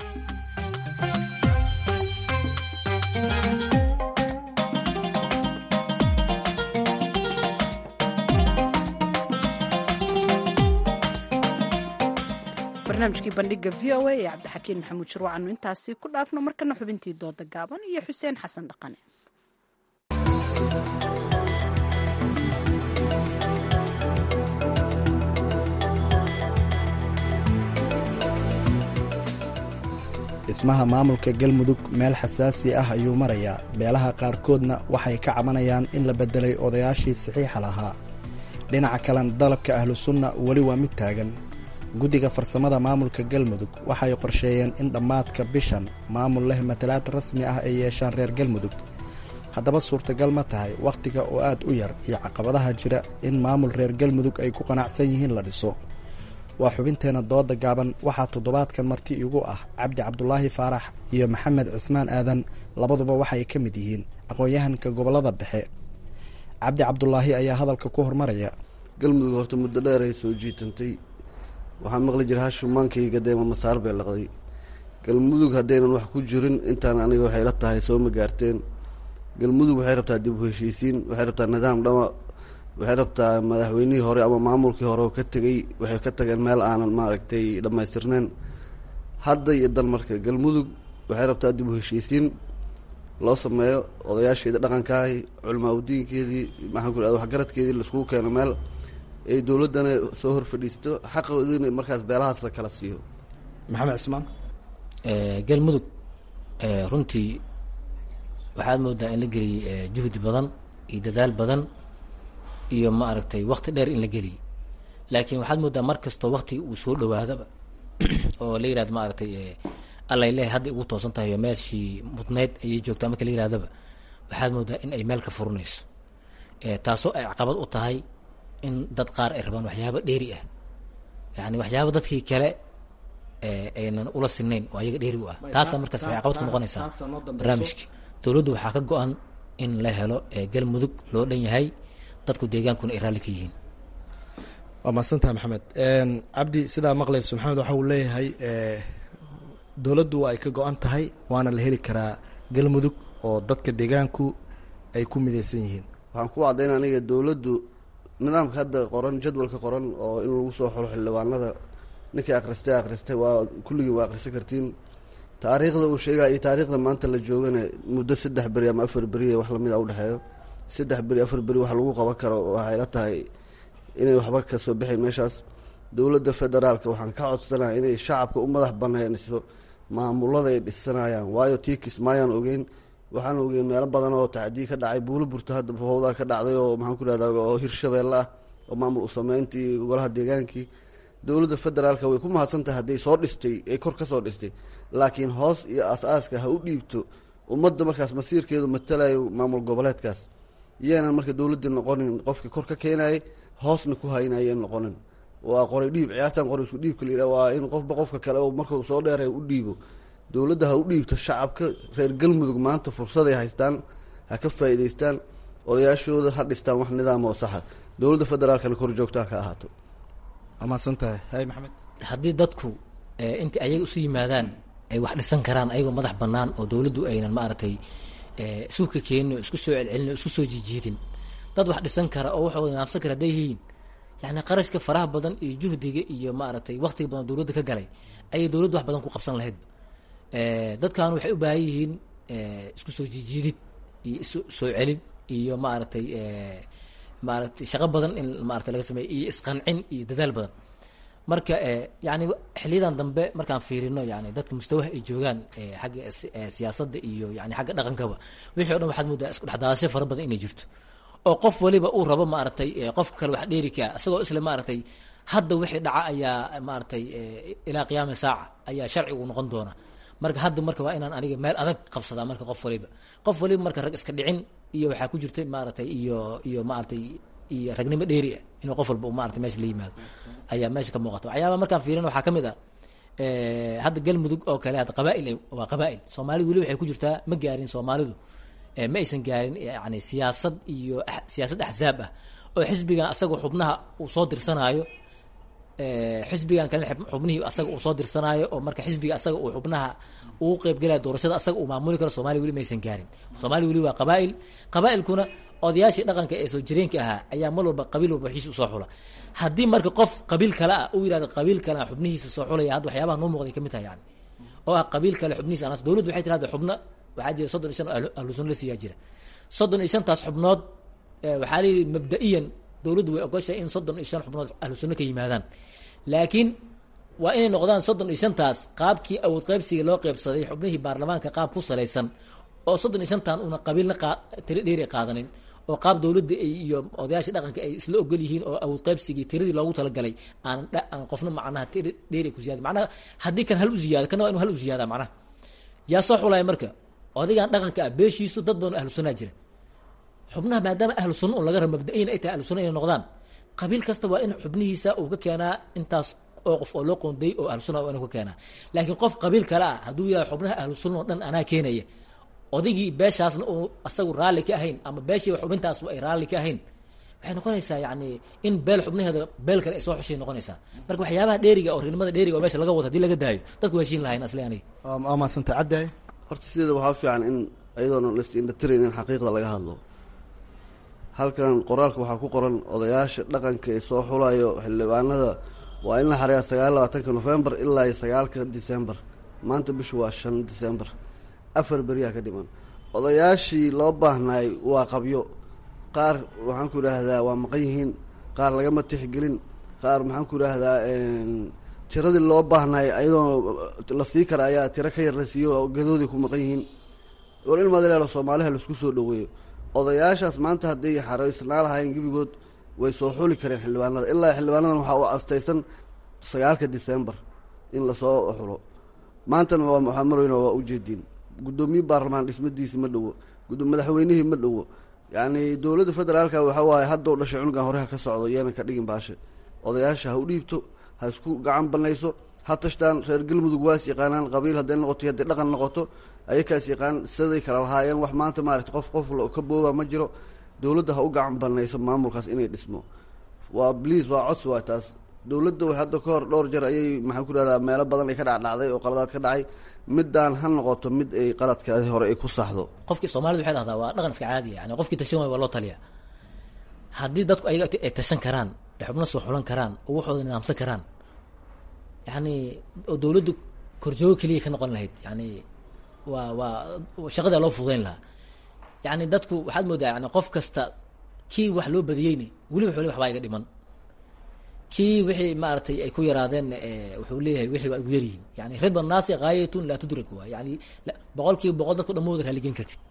Speaker 2: barnaamijkii bandhiga v o a ee cabdixakiin maxamuud shirwacannu intaasi ku dhaafno markana xubintii dooda gaaban iyo xuseen xasan dhaqane
Speaker 13: dhismaha maamulka galmudug meel xasaasi ah ayuu marayaa beelaha qaarkoodna waxay ka cabanayaan in la beddelay odayaashii saxiixa lahaa dhinaca kalena dalabka ahlu sunna weli waa mid taagan guddiga farsamada maamulka galmudug waxay qorsheeyeen in dhammaadka bishan maamul leh matalaad rasmi ah ay yeeshaan reer galmudug haddaba suurtagal ma tahay wakhtiga oo aad u yar iyo caqabadaha jira in maamul reer galmudug ay ku qanacsan yihiin la dhiso waa xubinteenna dooda gaaban waxaa toddobaadkan marti igu ah cabdi cabdulaahi faarax iyo maxamed cismaan aadan labaduba waxay ka mid yihiin aqoon-yahanka gobollada dhexe cabdi cabdulaahi ayaa hadalka ku hormaraya
Speaker 20: galmudug horta muddo dheer ay soo jiitantay waxaa maqli jira hashuumaankayga deema masaar bay laqday galmudug haddaynan wax ku jirin intaan aniga waxay la tahay soo ma gaarteen galmudug waxay rabtaa dib u heshiisiin waxay rabtaa nidaam dhama waxay rabtaa madaxweynihii hore ama maamulkii hore oo ka tegey waxay ka tageen meel aanan maaragtay dhammaystirneen hadda iyo dan marka galmudug waxay rabtaa dib u heshiisiin loo sameeyo odayaasheeda dhaqankaahi culamaa udiinkeedii maxaan ku ihahda waxgaradkeedii laiskugu keeno meel ay dowladdana soo hor fadhiisto xaqoodina markaas beelahaas la kala siiyo
Speaker 13: maxamed cismaan
Speaker 21: galmudug runtii waxaad moodaa in la geliyey juhdi badan iyo dadaal badan iyo ma aragtay wakti dheer in la geliyey laakiin waxaad moodaa mar kastoo waktiga uu soo dhawaadaba oo la yihahdo ma aragtay allay leehay hadda ugu toosan tahay oo meeshii mudnayd ayay joogtaa marka la yirahdaba waxaad moodaa in ay meel ka furinayso taasoo ay caqabad u tahay in dad qaar ay rabaan waxyaabo dheeri ah yani waxyaaba dadkii kale aynan ula sinayn oo ayaga dheeri u ah taasa markaas waxay caqabad ku noqonaysaa barnaamijka dowladdu waxaa ka go-an in la helo galmudug loo dhan yahay dadku deegaankuna ay raalli ka yihiin
Speaker 13: waa mahadsantaha maxamed cabdi sidaa maqlayso maxamed waxa uu leeyahay dowladdu waa ay ka go-an tahay waana la heli karaa galmudug oo dadka deegaanku ay ku midaysan yihiin
Speaker 20: waxaan ku caddayn aniga dowladdu nidaamka hadda qoran jadwalka qoran oo in lagu soo xulo xildhibaanada ninkii akhristay akhristay waa kulligii waa akhrisan kartiin taariikhda uu sheegaya iyo taariikhda maanta la joogana muddo saddex beri ama afar beri wax lamid a udhexeeyo saddex beri afar beri wax lagu qaban karo waxay la tahay inay waxba kasoo bixin meeshaas dowladda federaalka waxaan ka codsanaya inay shacabka u madax baneyniso maamulada ay dhisanayaan waayo tii kismaayaan ogeyn waxaan ogeyn meelo badan oo tacdiye ka dhacay buulo burto hadda fowdaa ka dhacday oo maxaan ku rahda oo hirshabeelle ah oo maamul usameyntii golaha deegaankii dowladda federaalka way ku mahadsan tahay hadday soo dhistay ay kor ka soo dhistay laakiin hoos iyo as-aaska ha u dhiibto ummadda markaas masiirkeedu matalayo maamul goboleedkaas yeenan marka dowladdii noqonin qofkii kor ka keenayay hoosna ku haynayeen noqonin waa qoray dhiib ciyaartan qoray isku dhiibka la yidhaha waa in qofba qofka kale oo markuu soo dheeray u dhiibo dowladda ha u dhiibto shacabka reer galmudug maanta fursaday haystaan ha ka faa'iidaystaan odayaashooda ha dhistaan wax nidaam oo saxa dowladda federaalkana kor joogtaa ka ahaato
Speaker 13: waa mahadsantahay hay maxamed
Speaker 21: haddii dadku intii ayaga isu yimaadaan ay wax dhisan karaan ayagoo madax bannaan oo dowladdu aynan maaragtay isku ka keenin oo isku soo celcelin oo isku soo jiijiidin dad wax dhisan kara oo waxooda naabsan kara hadday yihiin yani qarashka faraha badan iyo juhdiga iyo maaragtay waktiga badan dowladda ka galay ayay dowladdu wax badan ku qabsan lahaydba dadkan waxay u baahan yihiin isku soo jiijiidid iyo isu soo celin iyo maaragtay maaragtay shaqo badan in maarata laga sameeyo iyo isqancin iyo dadaal badan marka yani xiliyadan dambe markaan fiirino yani dadka mustawaha ay joogaan xagga siyaasadda iyo yani xagga dhaqankaba wixii o dhan waxaad moodaa isku dhexdaasho fara badan inay jirto oo qof waliba uu rabo maaragtay qofka kale wax dheeri kaa isagoo isle maaragtay hadda wixii dhaca ayaa maaragtay ilaa qiyaami saaca ayaa sharcigu noqon doona marka hadda marka waa inaan aniga meel adag qabsadaa marka qof waliba qof waliba marka rag iska dhicin iyo waxaa ku jirta maaragtay iyo iyo maaragtay iyo ragnimo dheeri ah inuu qof walba maarata meesha la yimaado ayaa meesha ka muuqata waxyaaba markaan fiirin waxaa ka mid ah hadda galmudug oo kale hadda qabaail waa qabaail soomaalidu weli waxay ku jirtaa ma gaarin soomaalidu ma aysan gaarin yani siyaasad iyo siyaasad axzaab ah oo xisbigan asaga xubnaha uu soo dirsanaayo xisbigan kale xubnihii asaga uu soo dirsanaayo oo marka xisbiga asaga uu xubnaha uu qeybgelaya doorashada asaga uu maamuli karo soomaliya weli maysan gaarin soomaaliya weli waa qabaail qabaailkuna odayaashii dhaqanka ee soo jireenka ahaa ayaa mar walba qabiil walba waxiisa usoo xula haddii marka qof qabiil kale ah uu yihahdo qabiil kale xubnihiisa soo xulaya hadda waxyaabaha noo muuqday kamid tahay yani oo ah qabiil kale xubnihiisa anas dowladdu waxay tirahda xubno waxaa jira soddon iyo shan ahlu sunna la siiyaa jira soddon iyo shantaas xubnood waxaa leeyihi mabda-iyan dowladdu way ogoshahay in soddon iyo shan xubnood ahlu sunna ka yimaadaan laakiin waa inay noqdaan soddon iyo shantaas qaabkii awood qaybsiga loo qeybsaday xubnihii baarlamaanka qaab ku salaysan oo soddon iyo shantan una qabiilna tiri dheeri qaadanin oo qaab dowladda iyo odayaasha dhaqanka ay isla ogol yihiin oo awood qaybsigii tiradii loogu talagalay aan aan qofna macnaha tiri dheeri ku ziyaada macnaha haddii kan hal u ziyaado kana waa inu hal u ziyaada macnaha yaa soo xulaya marka odaygan dhaqanka ah beeshiisu dad badan ahlu sunnaa jira xubnaha maadaama ahlu sunna un laga rabo mabda-iyan ay tahay ahlu sunna inay noqdaan qabiil kasta waa in xubnihiisa uu ka keenaa intaas oo qof oo loo qoonday oo ahlu sunna waa inuu ka keenaa laakiin qof qabiil kale ah hadduu yihahdo xubnaha ahlu sunna oo dhan anaa keenaya odaygii beeshaasna uu asagu raalli ka ahayn ama beeshii xubintaas ay raalli ka ahayn waxay noqonaysaa yani in beel xubnaheeda beel kale ay soo xushay noqonaysaa marka waxyaabaha dheeriga oo reernimada dheeriga oo meesha laga wado hadii laga daayo dadku waa heshiin lahayn asli aniga
Speaker 13: waa mahadsantay cabdi
Speaker 20: horta sideeda waxaa fiican in ayadoona laisindhatirin in xaqiiqda laga hadlo halkan qoraalka waxaa ku qoran odayaasha dhaqanka ee soo xulayo xildhibaanada waa in la xareeya sagaal labaatanka novembar ilaa iyo sagaalka december maanta bishu waa shan december afar beriyaa ka dhiman odayaashii loo baahnaay waa qabyo qaar waxaan ku idhaahdaa waa maqan yihiin qaar lagama tixgelin qaar maxaan ku idhaahdaa tiradii loo baahnaay ayadoo la sii kara ayaa tiro ka yar la siiyo oo gadoodii ku maqan yihiin war in madaleelo soomaaliha laisku soo dhaweeyo odayaashaas maanta hadday xaraysnaa lahaayeen gebigood way soo xuli kareen xildhibaanada ilaa xildhibaanadan waxaa u astaysan sagaalka december in lasoo xulo maantana waa waxaa marweyna waa ujeediin guddoomiye baarlamaan dhismadiisi ma dhowo madaxweynihii ma dhowo yacni dowladda federaalka waxa waaye haddou dhashay cunugan hore ha ka socdo yeena ka dhigin baashe odayaasha ha u dhiibto ha isku gacan banayso ha tashtaan reer galmudug waas yaqaanaan qabiil hadday noqoto hadday dhaqan noqoto ayakaas yaqaan siday kala lahaayeen wax maanta maarata qof qof ka booba ma jiro dowladda ha u gacan banayso maamulkaas inay dhismo waa bliis waa codsi waa taas dowladda way hadda ka hor dhowr jeer ayay maxaan ku rahdaa meelo badan ay ka dhacdhacday oo qaladaad ka dhacay midaan ha noqoto mid ay qaladkaadi hore ay ku saxdo
Speaker 21: qofkii soomaalida waxay dhahdaa waa dhaqan iska caadiya yani qofkii tashan waay waa loo taliya haddii dadku ayaga ay tashan karaan ay xubno soo xulan karaan oo waxooda nidaamsan karaan yani oo dowladdu korjoogo keliya ka noqon lahayd yani waa waa shaqadaa loo fududayn lahaa yani dadku waxaad moodaa yani qof kasta kii wax loo badiyeyni weli wuxuu le waxbaa iga dhiman kii wixii maaragtay ay ku yaraadeen wuxuu leeyahay wixii waa igu yaryihiin yani rida naasi gaayatun laa tudrak waa yani boqol kiiba boqol dadku dhamooda raaligen kartid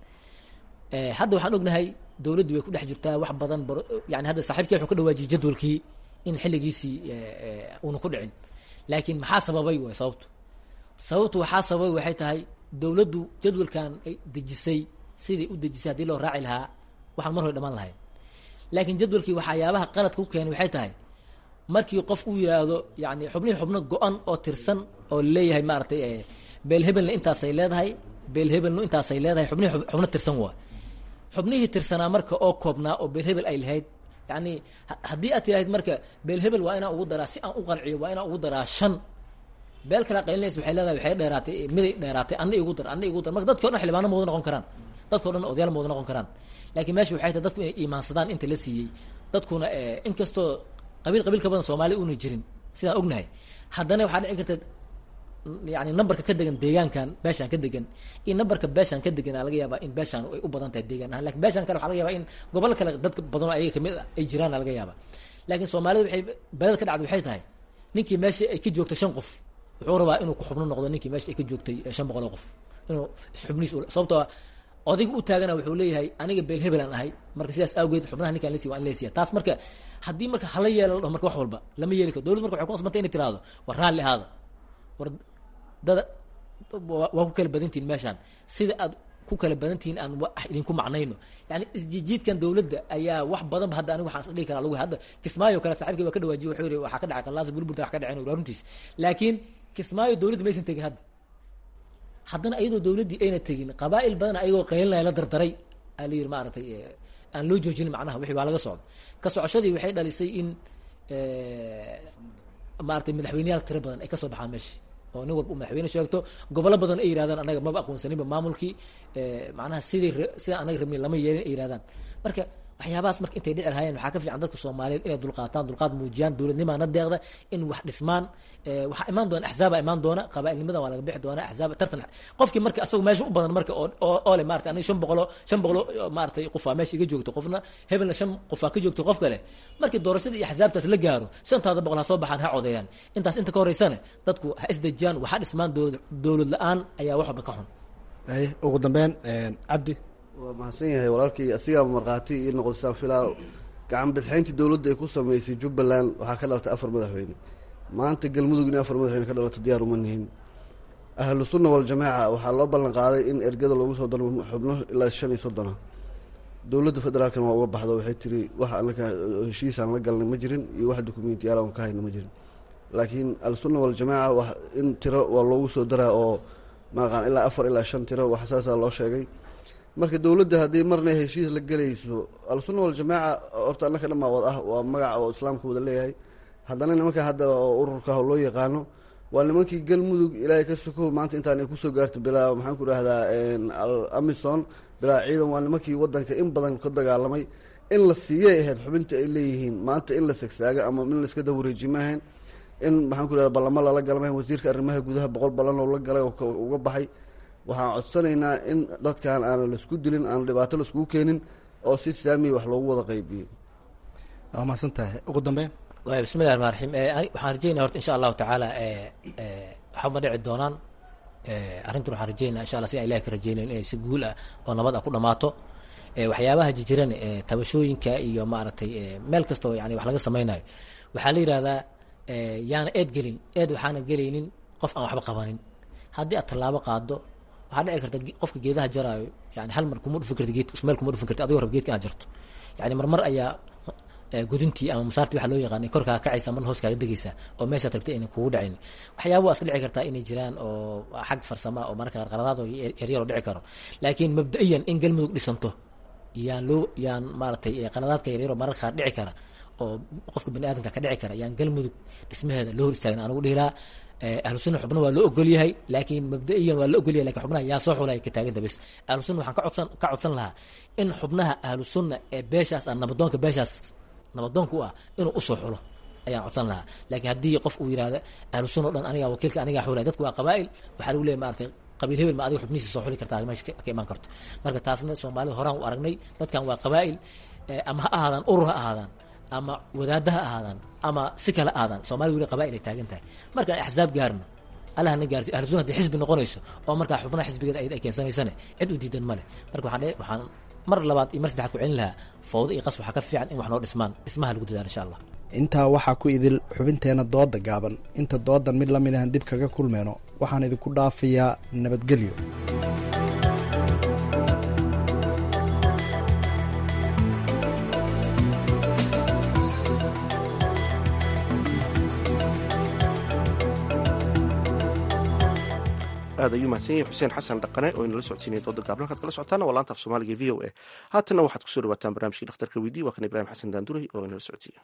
Speaker 21: hadda waxaan ognahay dowladdu way ku dhex jirtaa wax badan yani hadda saaxiibkii wuxuu ka dhawaajiyey jadwalkii in xilligiisii uuna ku dhicin laakiin maxaa sababay way sababtu sababtu waxaa sababay waxay tahay dowladdu jadwalkan ay dejisay sidai u dejisay haddii loo raaci lahaa waxaan mar hore dhamaan lahayn laakiin jadwalkii waxyaabaha qaladka ku keenay waxay tahay markii qof uu yidhaahdo yani xubnihii xubno go-an oo tirsan oo leeyahay maaragtay beel hebelna intaasay leedahay beel hebelna intaasay leedahay xubnihii xubno tirsan waa xubnihii tirsanaa marka oo koobnaa oo beel hebel ay lahayd yani haddii aad tirahayd marka beel hebel waa inaan ugu daraa si aan u qanciyo waa inaan ugu daraa shan beel kala qaylinaysa waxay leedahay waxay dheeraatay miday dheeraatay anna igu dar anna igu dar marka dadki o dhan xildhibaano mooda noqon karaan dadka o dhan odayaal mooda noqon karaan laakiin meesha waxay tahay dadku inay iimaansadaan inta la siiyey dadkuna inkastoo qabiil qabiil ka badan soomaaliya una jirin sidaan ognahay haddana waxaa dhici karta yani nambarka ka degan deegaankan beeshaan ka degan in nambarka beeshaan ka degan laga yaabaa in beeshaan ay u badan tahay deegaan ahaan lakin beeshaan kale waxa laga yaba in gobol kale dadka badanoo ayaga kamid ay jiraan laga yaaba laakiin soomaalida waxay beled ka dhacda waxay tahay ninkii meesha ay ka joogto shan qof wuxuu rabaa inuu ku xubno noqdo ninkii meesha ay ka joogtay shan boqol oo qof inuu xubnihiis sababtoo odayga u taagana wuxuu leeyahay aniga beel hebelaan ahay marka sidaas awgeed xubnaha ninkaan lasiy waan lesiya taas marka haddii marka hala yeela la dhaho marka wax walba lama yeeli karo dowlad marka waxay ku qasbantay inay tiraahdo war raalli ahaada war dada waa ku kala badantihin meeshaan sida aad ku kala badantihiin aan wax idinku macnayno yani isjijiidkan dowladda ayaa wax badanba hadda aniga waxaan isdhihi karaa lagu hadda kismaayo kale saaxiibkii waa ka dhawaajiye wuxuu yihi waxaa ka dhacay qallaasa bulbulta wax ka dhaceen waa runtiis laakiin kismaayo dowladda maysan tegin hadda haddana iyadoo dowladdii ayna tegin qabaa'il badan ayagoo qaylinaya la dardaray aa la yidhi maaragtay aan loo joojinin macnaha wixii waa laga socdo ka socoshadii waxay dhalisay in maaragtay madaxweyneyaal tiro badan ay kasoo baxaan meesha oo nin walba u madaxweyne sheegto gobollo badan ay yirahdaan anaga maba aqoonsaninba maamulkii macnaha sidii sida anaga rabnin lama yeelin ay yirahdaan marka waxyaabahaas marka intay dhici lahaayeen waxaa ka fiican dadka soomaaliyeed inay dulqaataan dulqaad muujiyaan dowladnimaana deeqda in wax dhismaan waxaa imaan doona axzaaba imaan doona qabaailnimadan waa laga bixi doona axzaaba tartan qofkii marka asagu meesha u badan marka oo le maarata aniga shan boqolo shan boqolo maaratay qofaa meesha iga joogto qofna hebelna shan qofaa ka joogto qof kale markii doorashada iyo axzaabtaas la gaaro shantaada boqol ha soo baxaan ha codeeyaan intaas inta ka horeysana dadku ha isdejiyaan waxa dhismaan dowlad la-aan ayaa wax walba ka xun
Speaker 6: ugu dambeyn cabdi
Speaker 20: waa mahadsan yahay walaalkii asigaaba markhaati iyo noqodsaan filaa gacan bidxayntii dowladda ay ku sameysay jubbaland waxaa ka dhalatay afar madaxweyne maanta galmudug in afar madaxweyne ka dhalato diyaar uma nihin ahlu sunna waljamaaca waxaa loo ballan qaaday in ergada loogu soo daro xubno ilaa shan iyo soddona dowladda federaalkana waa uga baxdo waxay tiri wax anaka heshiisaan la galnay ma jirin iyo wax dukumentiyaal aan ka hayna ma jirin laakiin ahlusunna waljamaaca wax in tiro waa loogu soo daraa oo maaqaan ilaa afar ilaa shan tiro wax saasaa loo sheegay marka dowladda haddii marna heshiis la gelayso al-sunna waljamaaca horta annaka dhamaawad ah waa magaca oo islaamka wada leeyahay haddana nimanka hadda oo ururka loo yaqaano waa nimankii galmudug ilaahay ka sokow maanta intaan ay kusoo gaarto bilaa maxaan ku dhahdaa amison bilaa ciidan waa nimankii wadanka in badan ka dagaalamay in la siiyay ahayd xubinta ay leeyihiin maanta in la sagsaaga ama in laiska dawareeji maahayn in maxaan ku dhahda ballamo lala galmahayn wasiirka arrimaha gudaha boqol ballan oo la galay oo uga baxay waxaan codsanaynaa in dadkan aana laisku dilin aan dhibaato laiskugu keenin oo si saamiya wax loogu wada qaybiyo
Speaker 6: waa mahadsan tahay ugu dambeyn
Speaker 21: waay bismi llahi raxmaan raxiim waxaan rajeynaya horta insha allahu tacaala waxba ma dhici doonaan arrintan waxaan rajeynaya insha allah si aan ilahi ka rajeynayn inay si guul ah oo nabad ah ku dhamaato waxyaabaha jijiran tabashooyinka iyo maaragtay meel kastoo yani wax laga sameynayo waxaa la yihahdaa yaana eed gelin eed waxaana gelaynin qof aan waxba qabanin haddii aad tallaabo qaado waxaa dhici karta qofka geedaha jaraayo yani hal mar kuma dhufin karti geedka meel kuma dhufin karti adigoo rab geedka inaad jarto yani marmar ayaa gudintii ama masaartii waxaa loo yaqaanay korkaa kacaysa marna hoos kaaga degaysa oo meeshaad rabtay aynan kugu dhacayn waxyaaba waa iska dhici kartaa inay jiraan oo xag farsama oo mararka qaar qaladaad oo yaryar oo dhici karo laakiin mabda-iyan in galmudug dhisanto yaan loo yaan maaragtay qaladaadka yaryar oo mararka qaar dhici kara oo qofka bani aadamka ka dhici kara ayaan galmudug dhismaheeda loo hor istaagna anugu dhihi lahaa ahlu sunna xubna waa loo ogol yahay laakiin mabda'iyan waa la ogol yahay lakin xubnaha yaa soo xulaya ka taaganta bes ahlu sunna waxaan ka codsan ka codsan lahaa in xubnaha ahlu sunna ee beeshaas ah nabadoonka beeshaas nabadoonka u ah inuu usoo xulo ayaan codsan lahaa laakiin haddii qof uu yidhahdo ahlu sunna o dhan anigaa wakiilka anigaa xulaya dadku waa qabaa'il waxaa lagu leeyahy maaragtay qabiil hebel ma adiga xubnihiisa soo xuli kartaa meesha ka imaan karto marka taasna soomaalida horaan u aragnay dadkan waa qabaa'il ama ha ahaadaan urur ha ahaadaan ama wadaadda ha ahaadaan ama si kale ahaadaan soomaliya weli qabaa'il ay taagan tahay markaan axsaab gaarno allah na gaarsiyo ahlu sunna hadii xisbi noqonayso oo markaa xubnaha xisbigeeda ay keensanaysane cid u diidan male marka waxaan waxaan mar labaad iyo mar saddexaad ku celin lahaa fawdo iyo qas waxaa ka fiican in wax noo dhismaan dhismaha lagu dadaalo insha allah
Speaker 13: intaa waxaa ku idil xubinteena dooda gaaban inta doodan mid lamid ahan dib kaga kulmeyno waxaan idinku dhaafayaa nabadgelyo
Speaker 1: aad ayuu mahadsan yahay xuseen xasan dhaqane oo inala socodsiinaya dooda gaabla halkaad kala socotaana waa laanta af soomaaliga v o a haatanna waxaad kusoo dhawaataan barnaamijkii dhakhtarka weydii waa kan ibraahim xasan daanduray oo inala socodsiiya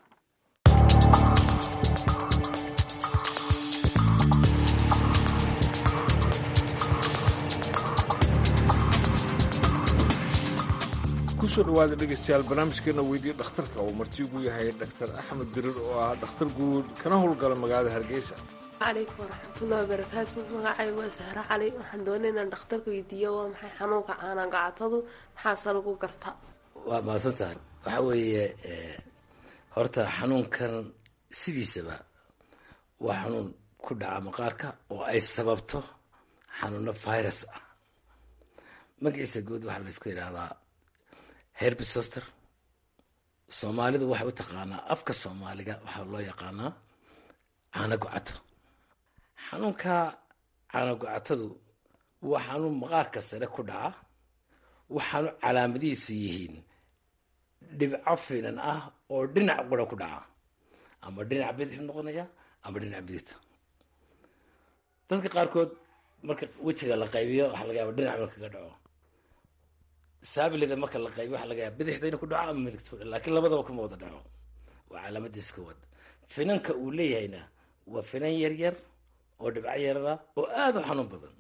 Speaker 7: kusoo dhawaada dhegaystayaal barnaamijkeena weydii dhakhtarka oo martigu yahay dhaktar axmed dirir oo ah dhakhtar guud kana howlgala magaalada hargeysa
Speaker 22: calaykum waraxmatullahi wabarakaatu magacay waa sahre cali waxaan doonay inaan dhakhtarka weydiiyo waa maxay xanuunka caanaan gacatadu maxaase lagu garta
Speaker 23: waa mahadsan tahay waxaa weeye horta xanuunkan sidiisaba waa xanuun ku dhaca maqaarka oo ay sababto xanuuno virus ah magaciisa guud waxaa laysku yidhaahdaa herbisoster soomaalidu waxay u taqaanaa afka soomaaliga waxaa loo yaqaanaa caana gocato xanuunka caana gocatadu waa xanuun maqaarka sare ku dhaca waxaanu calaamadihiisu yihiin dhibco finan ah oo dhinac qura ku dhaca ama dhinac bidix noqonaya ama dhinac bidita dadka qaarkood marka wejiga la qaybiyo waxaa laga yaaba dhinac marka kaga dhaco saabilida marka la qaybiyo waxaa laga yaaba bidixda inuu ku dhaco ama midigta ku dhaco laakiin labadaba kuma wada dhaco waa calaamadiis koowaad finanka uu leeyahayna waa finan yar yar oo dhibco yarara oo aada u xanuun badan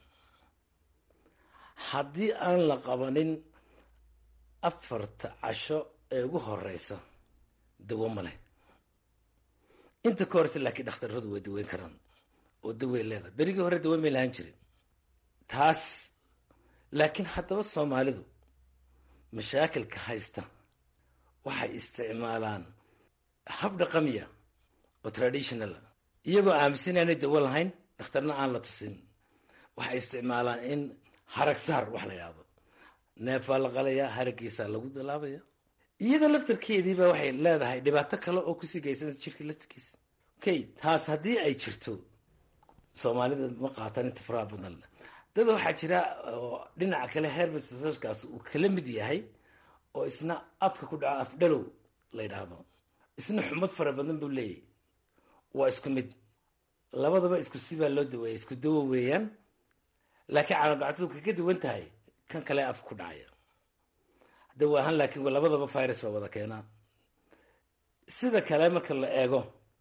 Speaker 23: haddii aan la qabanin afarta casho ee ugu horeysa dawo ma leh inta ka horeysa laakiin dhakhtarradu way daweyn karaan oo dawey leedahay berigii hore daweyn may lahaan jirin taas laakiin haddaba soomaalidu mashaakilka haysta waxay isticmaalaan hab dhaqamiya oo traditional iyagoo aaminsan inaanay dawo lahayn dhakhtarna aan la tusin waxay isticmaalaan in harag saar wax la yidhahdo neef baa la qalayaa haraggiisaa lagu dalaabaya iyada laftarkeediiba waxay leedahay dhibaato kale oo kusii geysanaysa jirka laftarkiisa okay taas haddii ay jirto soomaalida ma qaatan inta faraha badan dad waxaa jira oo dhinaca kale herbisarkaas uu kala mid yahay oo isna afka ku dhaco afdhalow la yidhaahdo isna xumad fara badan buu leeyahy waa isku mid labadaba isku sibaa loo daweeya isku dawo weeyaan laakiin caanogactadu kaga duwan tahay kan kale afka ku dhacaya dawo ahaan laakiin labadaba virus baa wada keenaa sida kale marka la eego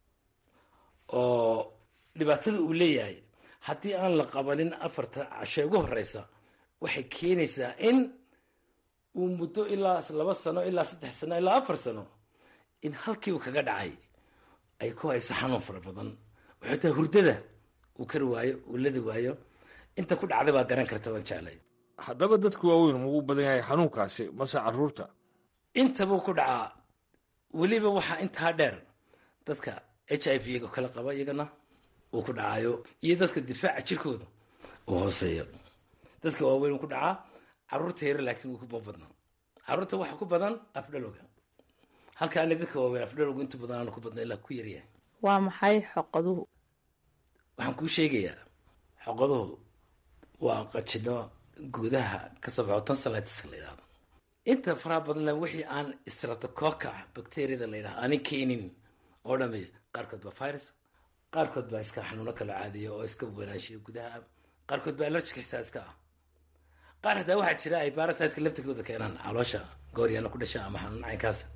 Speaker 23: oo dhibaatada uu leeyahay haddii aan la qabanin afarta cashe ugu horeysa waxay keenaysaa in uu muddo ilaa laba sano ilaa saddex sano ilaa afar sano in halkii uu kaga dhacay ay ku hayso xanuun fara badan oo xitaa hurdada uu kari waayo uu ladi waayo inta ku dhacday baa garan karta waan jeclay
Speaker 7: haddaba dadka waaweyn muu badan yahay xanuunkaasi mase caruurta
Speaker 23: intabuu ku dhacaa weliba waxaa intaa dheer dadka h i v ga kala qaba iyagana uu ku dhacayo iyo dadka difaaca jirkooda uu hooseeyo dadka waaweyn ku dhacaa caruurta yare laakiin uu kuma badna caruurta waxa ku badan afdhalowga halka ani dadka waaweyn afdhalowga inta badan aanu ku badna ilaa ku yaryahay
Speaker 22: waa maxay xoqaduhu
Speaker 23: waxaan kuu sheegayaa xoqaduhu waa qajino gudaha kasoo baxo tonsilitis la yidhahdo inta faraha badanna wixii aan stratococa bacteriada la yidhahdo aanin keenin oo dhami qaarkood baa virus qaarkood baa iska xanuuno kala caadiya oo iska wanaanshiyo gudaha qaarkood baa allergic xitaa iska ah qaar hataa waxaa jira ay parasiteka laftirkooda keenaan caloosha gooryaana ku dhasha ama xanuun caynkaas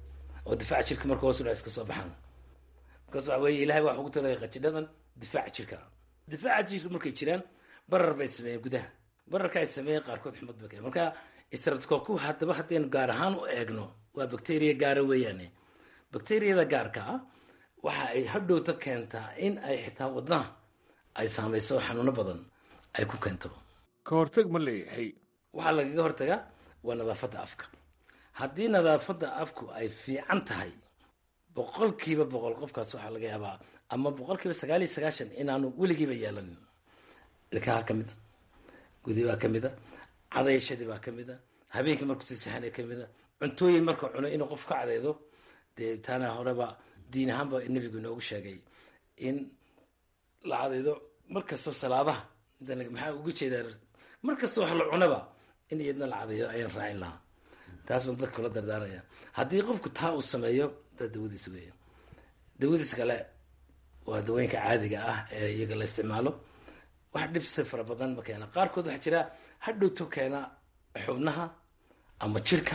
Speaker 23: oo difaaca jirka marka hoos udhac iska soo baxaan markaas waxa weeye ilahay waxa ugu talagay qajidhadan difaaca jirka difaaca jirka markay jiraan barar bay sameeyeen gudaha bararka ay sameeyeen qaarkood xumad bay keen marka streptococcus haddaba haddaynu gaar ahaan u eegno waa bacteria gaara weeyaane bacteriyada gaarka ah waxa ay hadhowta keentaa in ay xitaa wadnaha ay saameyso xanuuno badan ay ku keento
Speaker 7: ka hortag ma leeyahay
Speaker 23: waxaa lagaga hortagaa waa nadaafadda afka haddii nadaafadda afku ay fiican tahay boqolkiiba boqol qofkaas waxaa laga yaabaa ama boqolkiiba sagaal iyo sagaashan inaanu weligiiba yeelanin ilkaha ka mid a gudi baa ka mid a cadayashadii baa ka mid a habeenkii markuu si saxanay ka mid a cuntooyin markuu cuno inuu qof ka cadaydo dee taana horeba diin ahaanba nebigu inoogu sheegay in la cadaydo markastoo salaadaha maxaa uga jeedaa markastoo wax la cunaba in iyadna la cadayo ayaan raacin lahaa taas baan dadka kula dardaaraya haddii qofku taa uu sameeyo daa dawadiisa weya dawadiis kale waa dawooyinka caadiga ah ee iyaga la isticmaalo wax dhibsi fara badan ma keena qaarkood waxaa jira hadhowto keena xubnaha ama jirka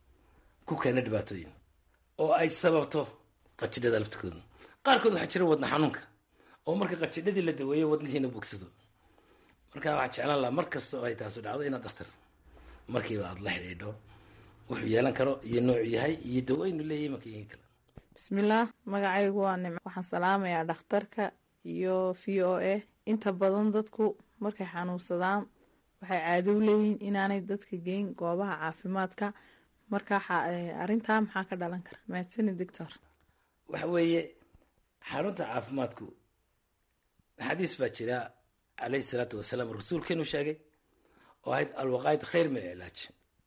Speaker 23: ku keena dhibaatooyin oo ay sababto qajidhada laftikooda qaarkood waxaa jira wadna xanuunka oo marka qajidhadii la daweeyo wadnihiina bogsado marka waxaa jeclaan lahaa mar kasta oo ay taasu dhacdo inaad daktar markiiba aada la xidhiidho wuxuu yeelan karo iyo noocu yahay iyo dawaynu leeyahay markii kale
Speaker 3: bismillaah magacaygu waa nimco waxaan salaamayaa dhakhtarka iyo v o a inta badan dadku markay xanuunsadaan waxay caado u leeyihiin inaanay dadka geyn goobaha caafimaadka marka arrintaa maxaa ka dhalan kara mahadsani doctor
Speaker 23: waxa weeye xarunta caafimaadku xadiis baa jira calayhi salaatu wasalaam rasuulkeenu sheegay oo ahayd alwaqaayid khayr min cilaaj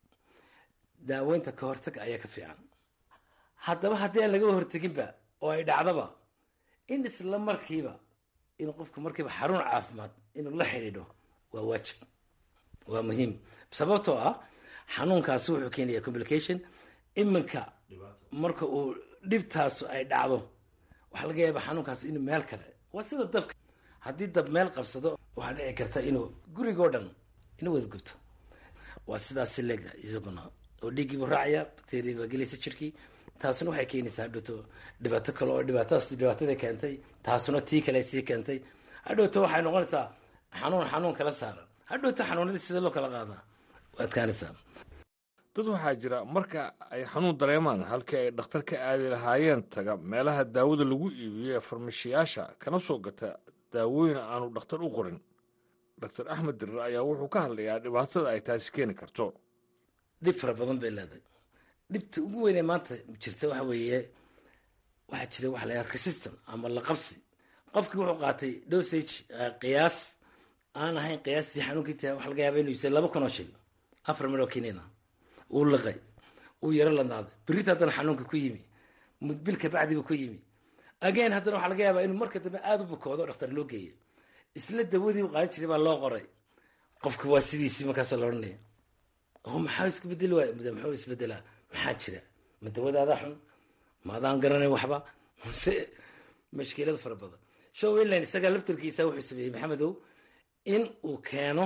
Speaker 23: daaweynta ka hortaga ayaa ka fiican haddaba haddii aan laga horteginba oo ay dhacdaba in isla markiiba in qofku markiiba xarun caafimaad inuu la xidhiidho waa waajib waa muhiim sababtoo ah xanuunkaasi wuxuu keenaya complication iminka marka uu dhibtaasu ay dhacdo waxaa laga yaaba xanuunkaas inuu meel kale waa sida dabka haddii dab meel qabsado waxaa dhici karta inuu gurigoo dhan inuu wada gubto waa sidaas si leega isaguna oo dhiiggiibu raacaya bacteria baa gelaysa jirkii taasuna waxay keenaysaa hadhowto dhibaato kale oo dhibaatadaas dhibaatada keentay taasuna tii kale sii keentay hadhowto waxay noqonaysaa xanuun xanuun kala saara hadhowto xanuunadii sida loo kala qaadaa waa adkaanaysaa
Speaker 7: dad waxaa jira marka ay xanuun dareemaan halkii ay dhakhtar ka aadi lahaayeen taga meelaha daawada lagu iibiyo ee farmashiyaasha kana soo gata daawooyin aanu dhakhtar u qorin doctor axmed dirir ayaa wuxuu ka hadlayaa dhibaatada ay taasi keeni karto
Speaker 23: dhib fara badan bay leedahay dhibta ugu weynee maanta jirta waxa weeye waxaa jira waxa la yaha resistan ama laqabsi qofkii wuxuu qaatay dosage qiyaas aan ahayn qiyaastii xanuunkiita waxa laga yaaba inuu yisay laba kun oo shil afar mil oo kiniina uu liqay uu yaro ladnaaday berita haddana xanuunka ku yimi mudbil kabacdiba ku yimi again haddana waxaa laga yaabaa inuu marka dambe aada u bukoodo dhakhtar loo geeyo isla dawadii u qaadan jiray baa loo qoray qofka waa sidiisii markaasa la odhanaya o maxaa isku bedeli waay muxuu isbedelaa maxaa jira ma dawadaada xun ma adaan garanayn waxba mase mashkilada fara badan show inline isagaa laftarkiisa wuxuu sameeyey maxamedow in uu keeno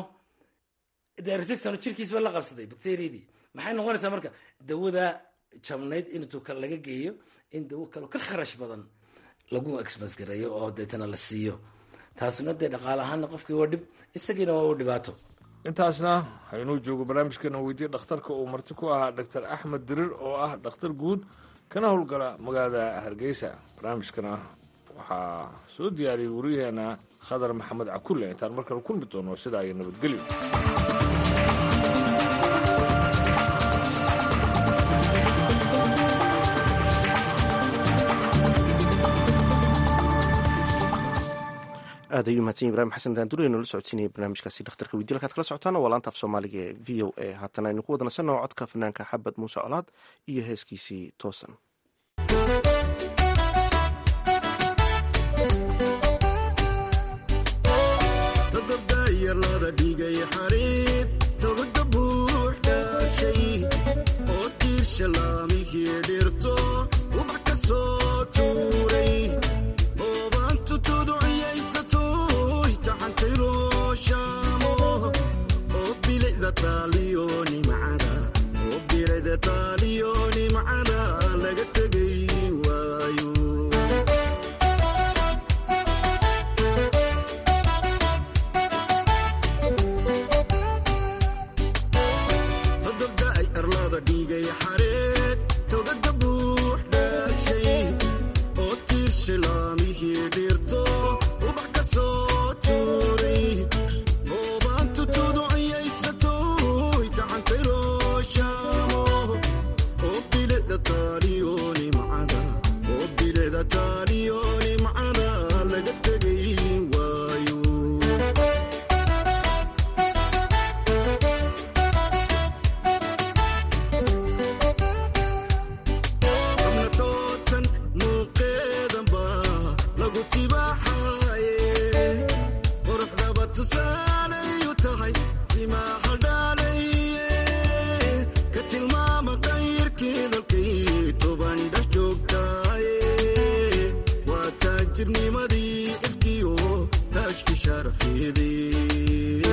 Speaker 23: resistan jirkiisba la qabsaday bacteriadii maxay noqonaysaa marka dawada jabnayd intuu kale laga geeyo in dawo kale ka kharash badan lagu exmas gareeyo oo deetana la siiyo taasuna dee dhaqaale ahaana qofkii waa dhib isagiina waa u dhibaato
Speaker 7: intaasna haynuu joogo barnaamijkeena weydiye dhakhtarka uu marti ku ahaa doctor axmed dirir oo ah dhakhtar guud kana howlgala magaalada hargeysa barnaamijkana waxaa soo diyaariyey wariyaheena khadar maxamed cakulle intaan markale kulmi doono sidaa iyo nabadgelyo
Speaker 1: aad ayuu mahadsan ibrahim xasan daanduri aynu la socodsiinaya barnaamijkaasi dhakhtarka weydiye halkaad kala socotaana waa laanta af soomaaliga ee v o a haatana aynu ku wadanasanoo codka fanaanka xabad muuse colaad iyo heeskiisii toosan
Speaker 8: taaliyo nimcada laga tegay sharafeedii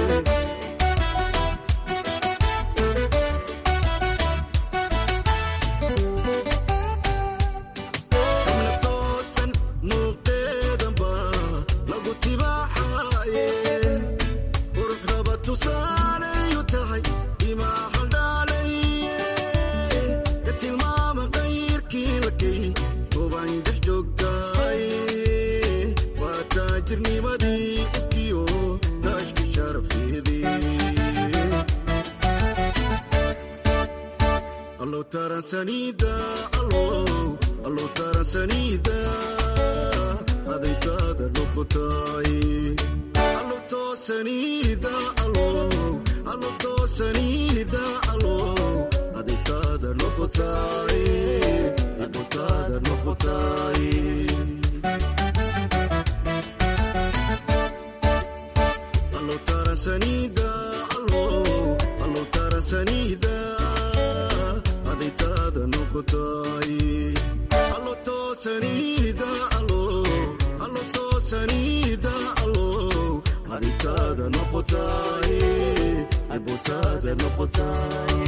Speaker 8: xubna toosan muuqeedanba lagu tibaaxaaye qurux raba tusaaleyu tahay imaa haldhaalaye ka tilmaama qayrkii la kay goban dhex joogtaay waa taajirnimadii ibkiyo daashki sharafeedii allow taransanida allow allow taransanida adaytaada noqotay allow toosanida allow allow toosanida allow adaytaada noqotay adaytaada noqotay allow taransanida allow allow taransanida adaytaada noqotay allo toosanida allow allo toosanida allow adaytaada noqotay adaytaada noqotay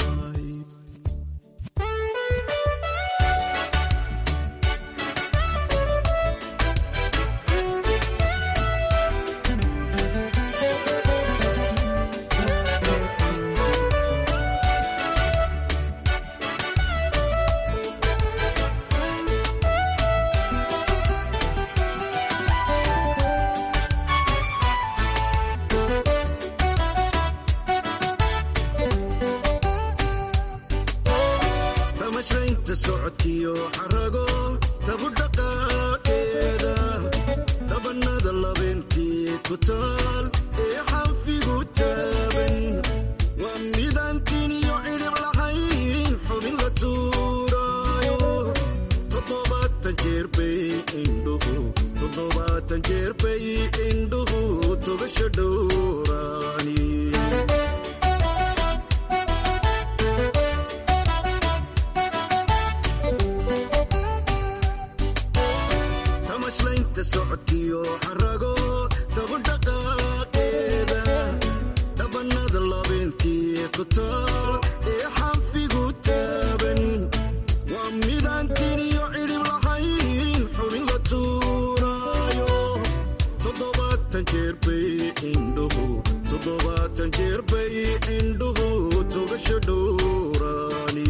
Speaker 8: damashaynta socodkiyo xarago tabu dhaqaaqeeda dabanada labeentii ku taal ee xanfigu taaban waa midaantiin iyo cidhib lahayn xubin la tuuraayo toddobaatan jeer bay indhuhu toddobaatan jeer bay indhuhu togasha dhowraani tamashlaynta socodkiyo xarago dabu dhaqaaqeeda dhabanada labeentii ku taal ee xanfigu taaban waa midaantiin iyo cidhib lahayn xubin la tuuraayo toddobaatan jeer bay indhuhu toddobaatan jeer bay indhuhu togasha dhowraani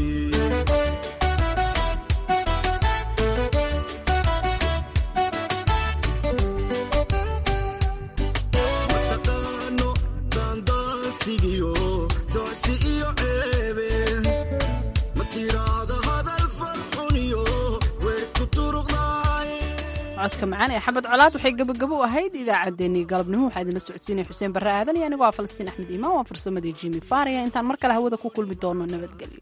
Speaker 8: mataqaano daandaansigiyo doocsi iyo ceebe ma tiraahda hadal farxuniyo weer ku turuqdaaye
Speaker 2: codka macaan ee xabad colaad waxay gabagabo u ahayd idaacaddeenii galabnimo waxaa idinla socodsiinaya xuseen barre aadan iyo anigoo ah falastiin axmed iimaan waa farsamadii jimi faariya intaan mar kale hawada ku kulmi doono nabadgelyo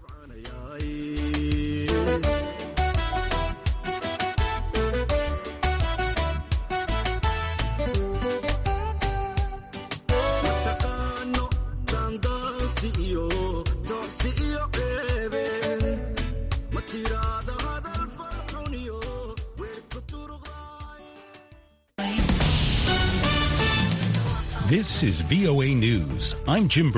Speaker 8: mataqaano daandaansi iyo doocsi iyo ceebe ma tiraahda hadal farxuniyo weer ku turuqdaaye
Speaker 9: This is VOA News. I'm Jim